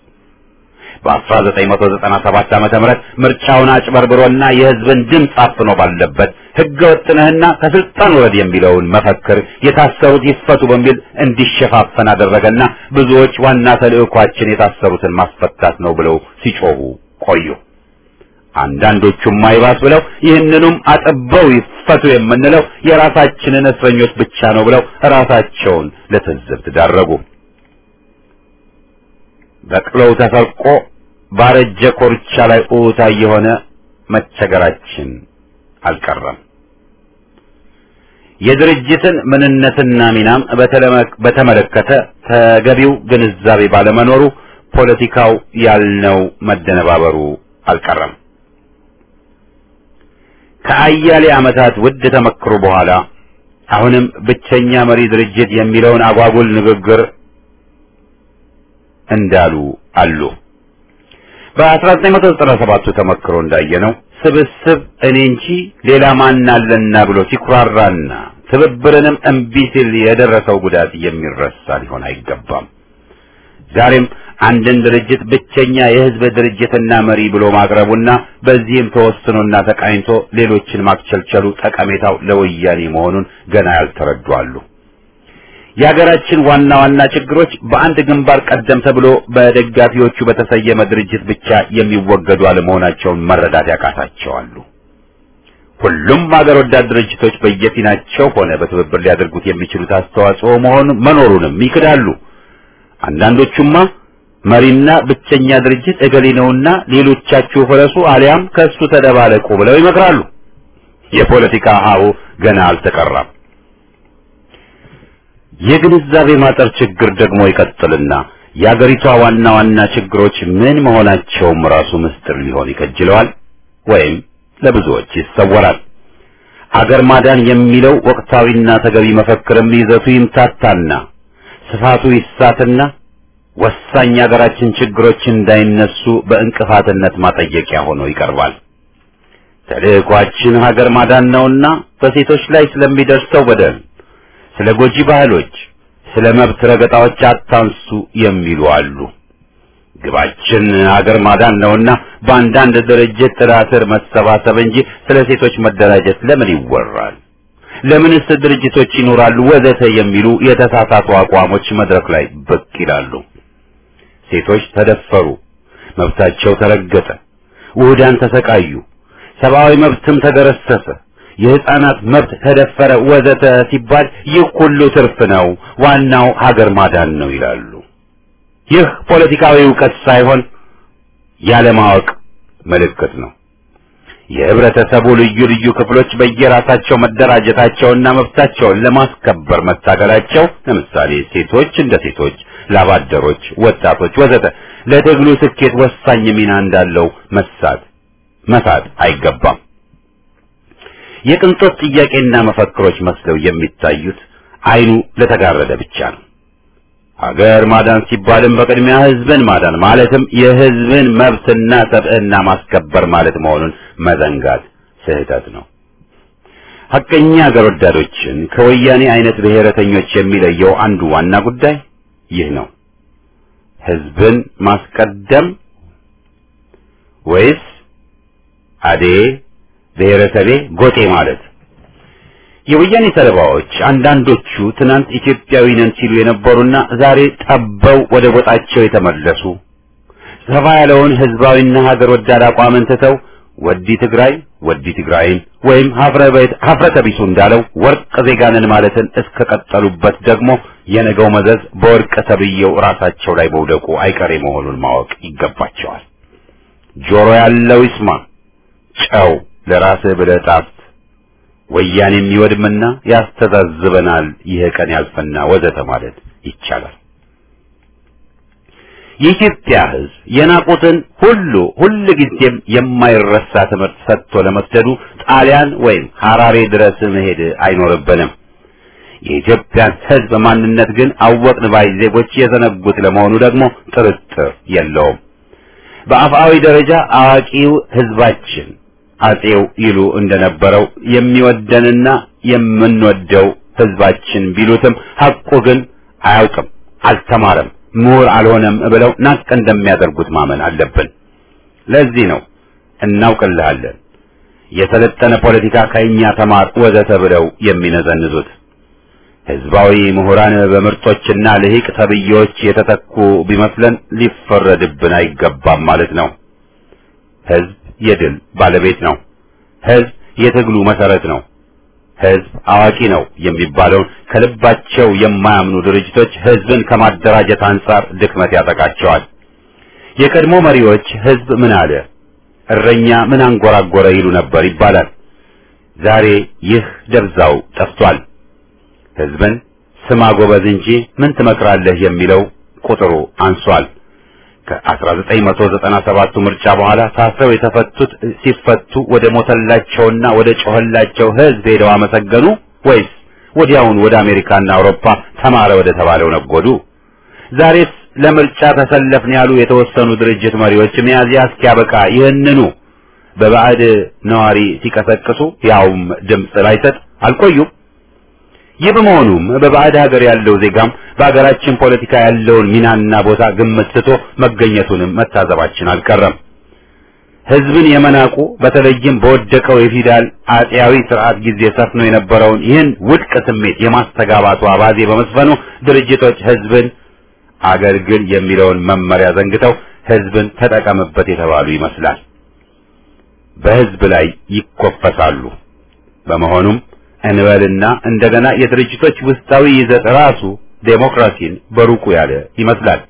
በ1997 ዓመተ ምህረት ምርጫውን አጭበርብሮና የሕዝብን ድምፅ አፍኖ ባለበት ሕገ ወጥነህና ከስልጣን ወረድ የሚለውን መፈክር የታሰሩት ይፈቱ በሚል እንዲሸፋፈን አደረገና ብዙዎች ዋና ተልዕኳችን የታሰሩትን ማስፈታት ነው ብለው ሲጮሁ ቆዩ። አንዳንዶቹም አይባስ ብለው ይህንኑም አጥበው ይፈቱ የምንለው የራሳችንን እስረኞች ብቻ ነው ብለው ራሳቸውን ለትዝብት ዳረጉ። በቅሎው ተሰርቆ ባረጀ ኮርቻ ላይ ኡታ የሆነ መቸገራችን አልቀረም። የድርጅትን ምንነትና ሚናም በተመለከተ ተገቢው ግንዛቤ ባለመኖሩ ፖለቲካው ያልነው መደነባበሩ አልቀረም። ከአያሌ ዓመታት ውድ ተመክሮ በኋላ አሁንም ብቸኛ መሪ ድርጅት የሚለውን አጓጉል ንግግር እንዳሉ አሉ። በ1997ቱ ተመክሮ እንዳየነው ስብስብ እኔ እንጂ ሌላ ማን አለና ብሎ ሲኩራራና ትብብርንም እምቢ ሲል የደረሰው ጉዳት የሚረሳ ሊሆን አይገባም። ዛሬም አንድን ድርጅት ብቸኛ የሕዝብ ድርጅትና መሪ ብሎ ማቅረቡና በዚህም ተወስኖና ተቃኝቶ ሌሎችን ማክቸልቸሉ ጠቀሜታው ለወያኔ መሆኑን ገና ያልተረዱ አሉ። የሀገራችን ዋና ዋና ችግሮች በአንድ ግንባር ቀደም ተብሎ በደጋፊዎቹ በተሰየመ ድርጅት ብቻ የሚወገዱ አለመሆናቸውን መረዳት ያቃታቸዋሉ። ሁሉም ሀገር ወዳድ ድርጅቶች በየፊናቸው ሆነ በትብብር ሊያደርጉት የሚችሉት አስተዋጽኦ መሆኑ መኖሩንም ይክዳሉ። አንዳንዶቹማ መሪና ብቸኛ ድርጅት እገሌ ነውና ሌሎቻችሁ ፍረሱ አሊያም ከእሱ ተደባለቁ ብለው ይመክራሉ። የፖለቲካ ሀሁ ገና አልተቀራም። የግንዛቤ ማጠር ችግር ደግሞ ይቀጥልና የአገሪቷ ዋና ዋና ችግሮች ምን መሆናቸውም ራሱ ምስጢር ሊሆን ይከጅለዋል ወይም ለብዙዎች ይሰወራል። አገር ማዳን የሚለው ወቅታዊና ተገቢ መፈክርም ይዘቱ ይምታታና ስፋቱ ይሳትና ወሳኝ የሀገራችን ችግሮች እንዳይነሱ በእንቅፋትነት ማጠየቂያ ሆኖ ይቀርባል። ተልዕኳችን ሀገር ማዳን ነውና በሴቶች ላይ ስለሚደርሰው በደል ስለ ጎጂ ባህሎች፣ ስለ መብት ረገጣዎች አታንሱ የሚሉ አሉ። ግባችን ሀገር ማዳን ነውና በአንዳንድ ድርጅት ጥላ ስር መሰባሰብ እንጂ ስለ ሴቶች መደራጀት ለምን ይወራል? ለምንስ ድርጅቶች ይኖራሉ? ወዘተ የሚሉ የተሳሳቱ አቋሞች መድረክ ላይ ብቅ ይላሉ። ሴቶች ተደፈሩ፣ መብታቸው ተረገጠ፣ ውህዳን ተሰቃዩ፣ ሰብአዊ መብትም ተገረሰሰ የህፃናት መብት ተደፈረ ወዘተ ሲባል ይህ ሁሉ ትርፍ ነው፣ ዋናው ሀገር ማዳን ነው ይላሉ። ይህ ፖለቲካዊ እውቀት ሳይሆን ያለማወቅ ምልክት ነው። የህብረተሰቡ ልዩ ልዩ ክፍሎች በየራሳቸው መደራጀታቸውና መብታቸውን ለማስከበር መታገላቸው፣ ለምሳሌ ሴቶች እንደ ሴቶች፣ ላባደሮች፣ ወጣቶች ወዘተ ለትግሉ ስኬት ወሳኝ ሚና እንዳለው መሳት መሳት አይገባም። የቅንጦት ጥያቄና መፈክሮች መስለው የሚታዩት አይኑ ለተጋረደ ብቻ ነው። ሀገር ማዳን ሲባልም በቅድሚያ ህዝብን ማዳን ማለትም የህዝብን መብትና ሰብዕና ማስከበር ማለት መሆኑን መዘንጋት ስህተት ነው። ሐቀኛ ሀገር ወዳዶችን ከወያኔ አይነት ብሔረተኞች የሚለየው አንዱ ዋና ጉዳይ ይህ ነው። ህዝብን ማስቀደም ወይስ አዴ ብሔረሰቤ ጎጤ ማለት የወያኔ ሰለባዎች አንዳንዶቹ ትናንት ኢትዮጵያዊ ነን ሲሉ የነበሩና ዛሬ ጠበው ወደ ጎጣቸው የተመለሱ ሰፋ ያለውን ህዝባዊና ሀገር ወዳድ አቋምን ትተው ወዲ ትግራይ ወዲ ትግራይን ወይም ሀፍረተ ቢሱ እንዳለው ወርቅ ዜጋንን ማለትን እስከቀጠሉበት ደግሞ የነገው መዘዝ በወርቅ ተብዬው ራሳቸው ላይ መውደቁ አይቀሬ መሆኑን ማወቅ ይገባቸዋል። ጆሮ ያለው ይስማ፣ ጨው ለራስህ ብለህ ጣፍጥ፣ ወያኔም ይወድምና ያስተዛዝበናል፣ ይህ ቀን ያልፈና ወዘተ ማለት ይቻላል። የኢትዮጵያ ሕዝብ የናቁትን ሁሉ ሁል ጊዜም የማይረሳ ትምህርት ሰጥቶ ለመስደዱ ጣሊያን ወይም ሐራሬ ድረስ መሄድ አይኖርብንም። የኢትዮጵያን ሕዝብ ማንነት ግን አወቅን ባይ ዜጎች የዘነጉት ለመሆኑ ደግሞ ጥርጥር የለውም። በአፍአዊ ደረጃ አዋቂው ሕዝባችን አጼው ይሉ እንደነበረው የሚወደንና የምንወደው ሕዝባችን ቢሉትም ሐቁ ግን አያውቅም፣ አልተማረም ምሁር አልሆነም ብለው ናቅ እንደሚያደርጉት ማመን አለብን። ለዚህ ነው እናውቅልሃለን፣ የሰለጠነ ፖለቲካ ከእኛ ተማር ወዘተ ብለው የሚነዘንዙት። ህዝባዊ ምሁራን በምርጦችና ልሂቅ ተብዬዎች የተተኩ ቢመስለን ሊፈረድብን አይገባም ማለት ነው። ህዝብ የድል ባለቤት ነው። ህዝብ የትግሉ መሰረት ነው። ህዝብ አዋቂ ነው የሚባለውን ከልባቸው የማያምኑ ድርጅቶች ህዝብን ከማደራጀት አንጻር ድክመት ያጠቃቸዋል። የቀድሞ መሪዎች ህዝብ ምን አለ፣ እረኛ ምን አንጎራጎረ ይሉ ነበር ይባላል። ዛሬ ይህ ደብዛው ጠፍቷል። ህዝብን ስማ ጎበዝ እንጂ ምን ትመክራለህ የሚለው ቁጥሩ አንሷል። ከ1997ቱ ምርጫ በኋላ ታስረው የተፈቱት ሲፈቱ ወደ ሞተላቸውና ወደ ጮኸላቸው ህዝብ ሄደው አመሰገኑ ወይስ ወዲያውን ወደ አሜሪካና አውሮፓ ተማረ ወደ ተባለው ነጎዱ? ዛሬስ ለምርጫ ተሰለፍን ያሉ የተወሰኑ ድርጅት መሪዎች ሚያዝያ እስኪያበቃ ይህንኑ በባዕድ ነዋሪ ሲቀሰቅሱ ያውም ድምፅ ላይሰጥ አልቆዩም። ይህ በመሆኑም በባዕድ ሀገር ያለው ዜጋም በሀገራችን ፖለቲካ ያለውን ሚናና ቦታ ግምት ስቶ መገኘቱንም መታዘባችን አልቀረም። ህዝብን የመናቁ በተለይም በወደቀው የፊውዳል አጤያዊ ስርዓት ጊዜ ሰፍኖ የነበረውን ይህን ውድቅ ስሜት የማስተጋባቱ አባዜ በመስፈኑ ድርጅቶች ህዝብን አገልግል የሚለውን መመሪያ ዘንግተው ህዝብን ተጠቀምበት የተባሉ ይመስላል። በህዝብ ላይ ይኮፈሳሉ። በመሆኑም እንበልና እንደገና የድርጅቶች ውስጣዊ ይዘት ራሱ ዴሞክራሲን በሩቁ ያለ ይመስላል።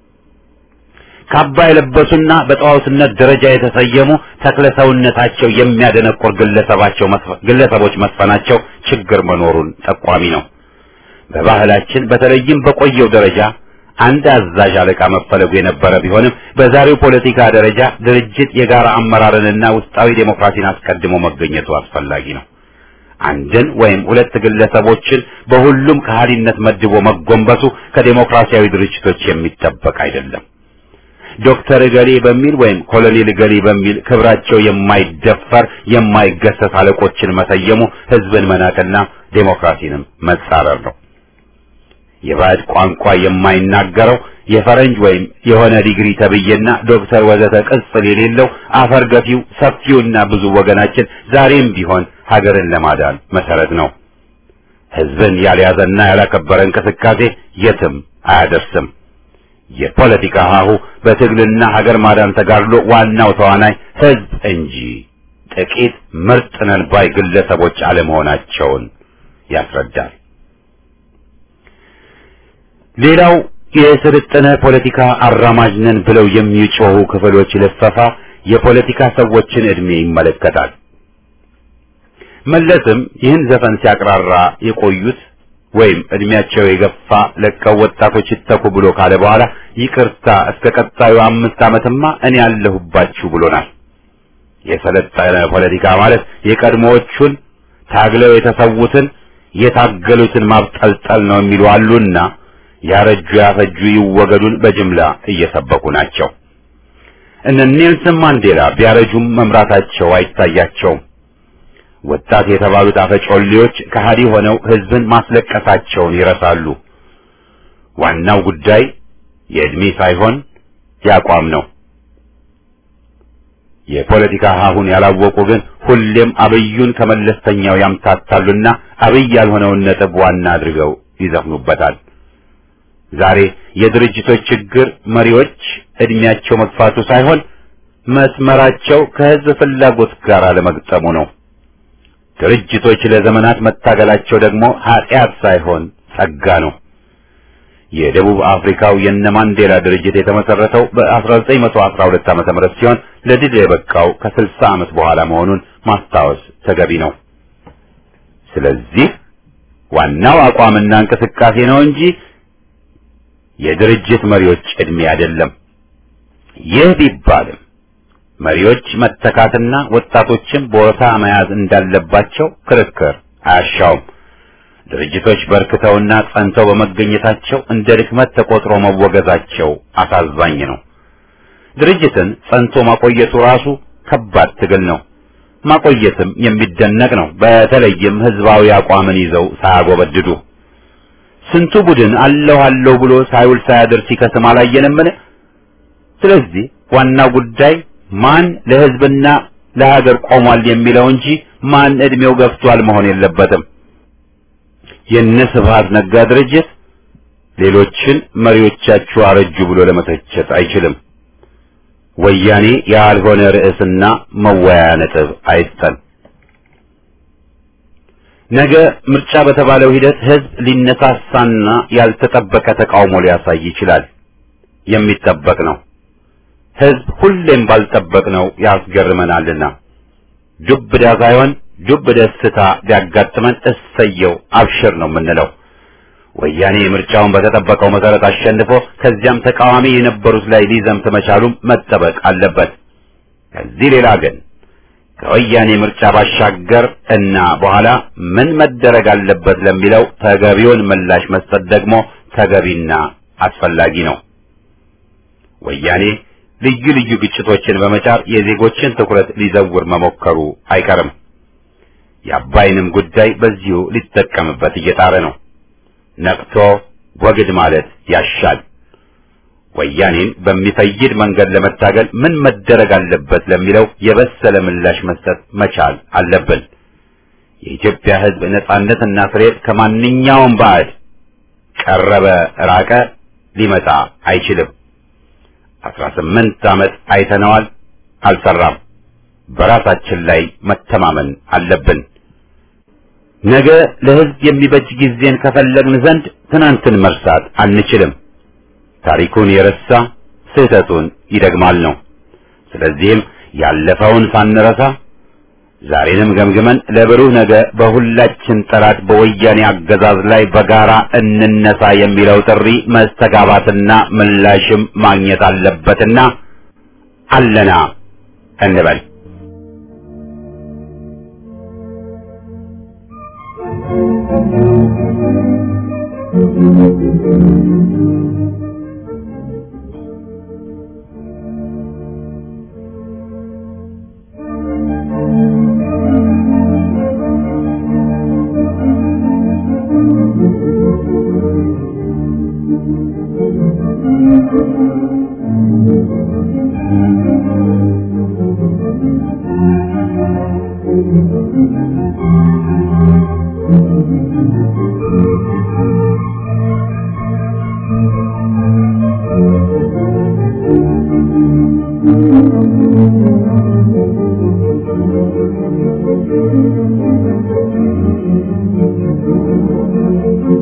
ካባ የለበሱና በጣዖትነት ደረጃ የተሰየሙ ተክለ ሰውነታቸው የሚያደነቁር ግለሰባቸው ግለሰቦች መስፈናቸው ችግር መኖሩን ጠቋሚ ነው። በባህላችን በተለይም በቆየው ደረጃ አንድ አዛዥ አለቃ መፈለጉ የነበረ ቢሆንም በዛሬው ፖለቲካ ደረጃ ድርጅት የጋራ አመራርንና ውስጣዊ ዴሞክራሲን አስቀድሞ መገኘቱ አስፈላጊ ነው። አንድን ወይም ሁለት ግለሰቦችን በሁሉም ከሃሊነት መድቦ መጎንበሱ ከዴሞክራሲያዊ ድርጅቶች የሚጠበቅ አይደለም። ዶክተር እገሌ በሚል ወይም ኮሎኔል እገሌ በሚል ክብራቸው የማይደፈር የማይገሰስ አለቆችን መሰየሙ ህዝብን መናቅና ዴሞክራሲንም መጻረር ነው። የባዕድ ቋንቋ የማይናገረው የፈረንጅ ወይም የሆነ ዲግሪ ተብዬና ዶክተር ወዘተ ቅጽል የሌለው አፈር ገፊው ሰፊውና ብዙ ወገናችን ዛሬም ቢሆን ሀገርን ለማዳን መሰረት ነው። ህዝብን ያልያዘና ያላከበረ እንቅስቃሴ የትም አያደርስም። የፖለቲካ ሀሁ በትግልና ሀገር ማዳን ተጋድሎ ዋናው ተዋናይ ህዝብ እንጂ ጥቂት ምርጥ ነን ባይ ግለሰቦች አለመሆናቸውን ያስረዳል። ሌላው የስልጠነ ፖለቲካ አራማጅ ነን ብለው የሚጮሁ ክፍሎች ልፈፋ የፖለቲካ ሰዎችን እድሜ ይመለከታል። መለስም ይህን ዘፈን ሲያቅራራ የቆዩት ወይም እድሜያቸው የገፋ ለቀው ወጣቶች ይተኩ ብሎ ካለ በኋላ ይቅርታ እስከ ቀጣዩ አምስት ዓመትማ እኔ ያለሁባችሁ ብሎናል። የሰለጠነ ፖለቲካ ማለት የቀድሞዎቹን ታግለው የተሰዉትን የታገሉትን ማብጠልጠል ነው የሚሉ አሉና ያረጁ ያፈጁ ይወገዱን በጅምላ እየሰበኩ ናቸው። እነ ኔልሰን ማንዴላ ቢያረጁም መምራታቸው አይታያቸውም። ወጣት የተባሉት አፈጮሌዎች ከሃዲ ሆነው ህዝብን ማስለቀሳቸውን ይረሳሉ። ዋናው ጉዳይ የእድሜ ሳይሆን ያቋም ነው። የፖለቲካ ሀሁን ያላወቁ ግን ሁሌም አብዩን ከመለስተኛው ያምታታሉና አብይ ያልሆነውን ነጥብ ዋና አድርገው ይዘፍኑበታል። ዛሬ የድርጅቶች ችግር መሪዎች እድሜያቸው መግፋቱ ሳይሆን መስመራቸው ከህዝብ ፍላጎት ጋር አለመግጠሙ ነው። ድርጅቶች ለዘመናት መታገላቸው ደግሞ ኃጢአት ሳይሆን ጸጋ ነው። የደቡብ አፍሪካው የነ ማንዴላ ድርጅት የተመሰረተው በ1912 ዓመተ ምህረት ሲሆን ለድል የበቃው ከ60 ዓመት በኋላ መሆኑን ማስታወስ ተገቢ ነው። ስለዚህ ዋናው አቋምና እንቅስቃሴ ነው እንጂ የድርጅት መሪዎች ዕድሜ አይደለም። ይህ ቢባልም መሪዎች መተካትና ወጣቶችን ቦታ መያዝ እንዳለባቸው ክርክር አያሻውም። ድርጅቶች በርክተውና ጸንተው በመገኘታቸው እንደ ድክመት ተቆጥሮ መወገዛቸው አሳዛኝ ነው። ድርጅትን ጸንቶ ማቆየቱ ራሱ ከባድ ትግል ነው። ማቆየትም የሚደነቅ ነው። በተለይም ህዝባዊ አቋምን ይዘው ሳያጎበድዱ ስንቱ ቡድን አለሁ አለሁ ብሎ ሳይውል ሳያድር ሲከስም አላየንምን? ስለዚህ ዋናው ጉዳይ ማን ለህዝብና ለሀገር ቆሟል የሚለው እንጂ ማን እድሜው ገፍቷል መሆን የለበትም። የነ ስብሃት ነጋ ድርጅት ሌሎችን መሪዎቻችሁ አረጁ ብሎ ለመተቸት አይችልም። ወያኔ ያልሆነ ርዕስና መወያያ ነጥብ አይስጠን። ነገ ምርጫ በተባለው ሂደት ህዝብ ሊነሳሳና ያልተጠበቀ ተቃውሞ ሊያሳይ ይችላል። የሚጠበቅ ነው። ህዝብ ሁሌም ባልጠበቅነው ያስገርመናልና ዱብዳ ሳይሆን ዱብ ደስታ ቢያጋጥመን እሰየው አብሽር ነው የምንለው። ወያኔ ምርጫውን በተጠበቀው መሰረት አሸንፎ ከዚያም ተቃዋሚ የነበሩት ላይ ሊዘምት መቻሉም መጠበቅ አለበት። ከዚህ ሌላ ግን ከወያኔ ምርጫ ባሻገር እና በኋላ ምን መደረግ አለበት ለሚለው ተገቢውን ምላሽ መስጠት ደግሞ ተገቢና አስፈላጊ ነው። ወያኔ ልዩ ልዩ ግጭቶችን በመጫር የዜጎችን ትኩረት ሊዘውር መሞከሩ አይቀርም። የአባይንም ጉዳይ በዚሁ ሊጠቀምበት እየጣረ ነው። ነቅቶ ወግድ ማለት ያሻል። ወያኔን በሚፈይድ መንገድ ለመታገል ምን መደረግ አለበት ለሚለው የበሰለ ምላሽ መስጠት መቻል አለብን። የኢትዮጵያ ሕዝብ ነጻነትና ፍሬድ ከማንኛውም ባዕድ ቀረበ ራቀ ሊመጣ አይችልም። አስራ ስምንት ዓመት አይተነዋል፣ አልሰራም። በራሳችን ላይ መተማመን አለብን። ነገ ለሕዝብ የሚበጅ ጊዜን ከፈለግን ዘንድ ትናንትን መርሳት አንችልም። ታሪኩን የረሳ ስህተቱን ይደግማል ነው። ስለዚህም ያለፈውን ሳንረሳ ዛሬንም ገምግመን ለብሩህ ነገ በሁላችን ጠላት በወያኔ አገዛዝ ላይ በጋራ እንነሳ የሚለው ጥሪ መስተጋባትና ምላሽም ማግኘት አለበትና አለና እንበል። Thank you.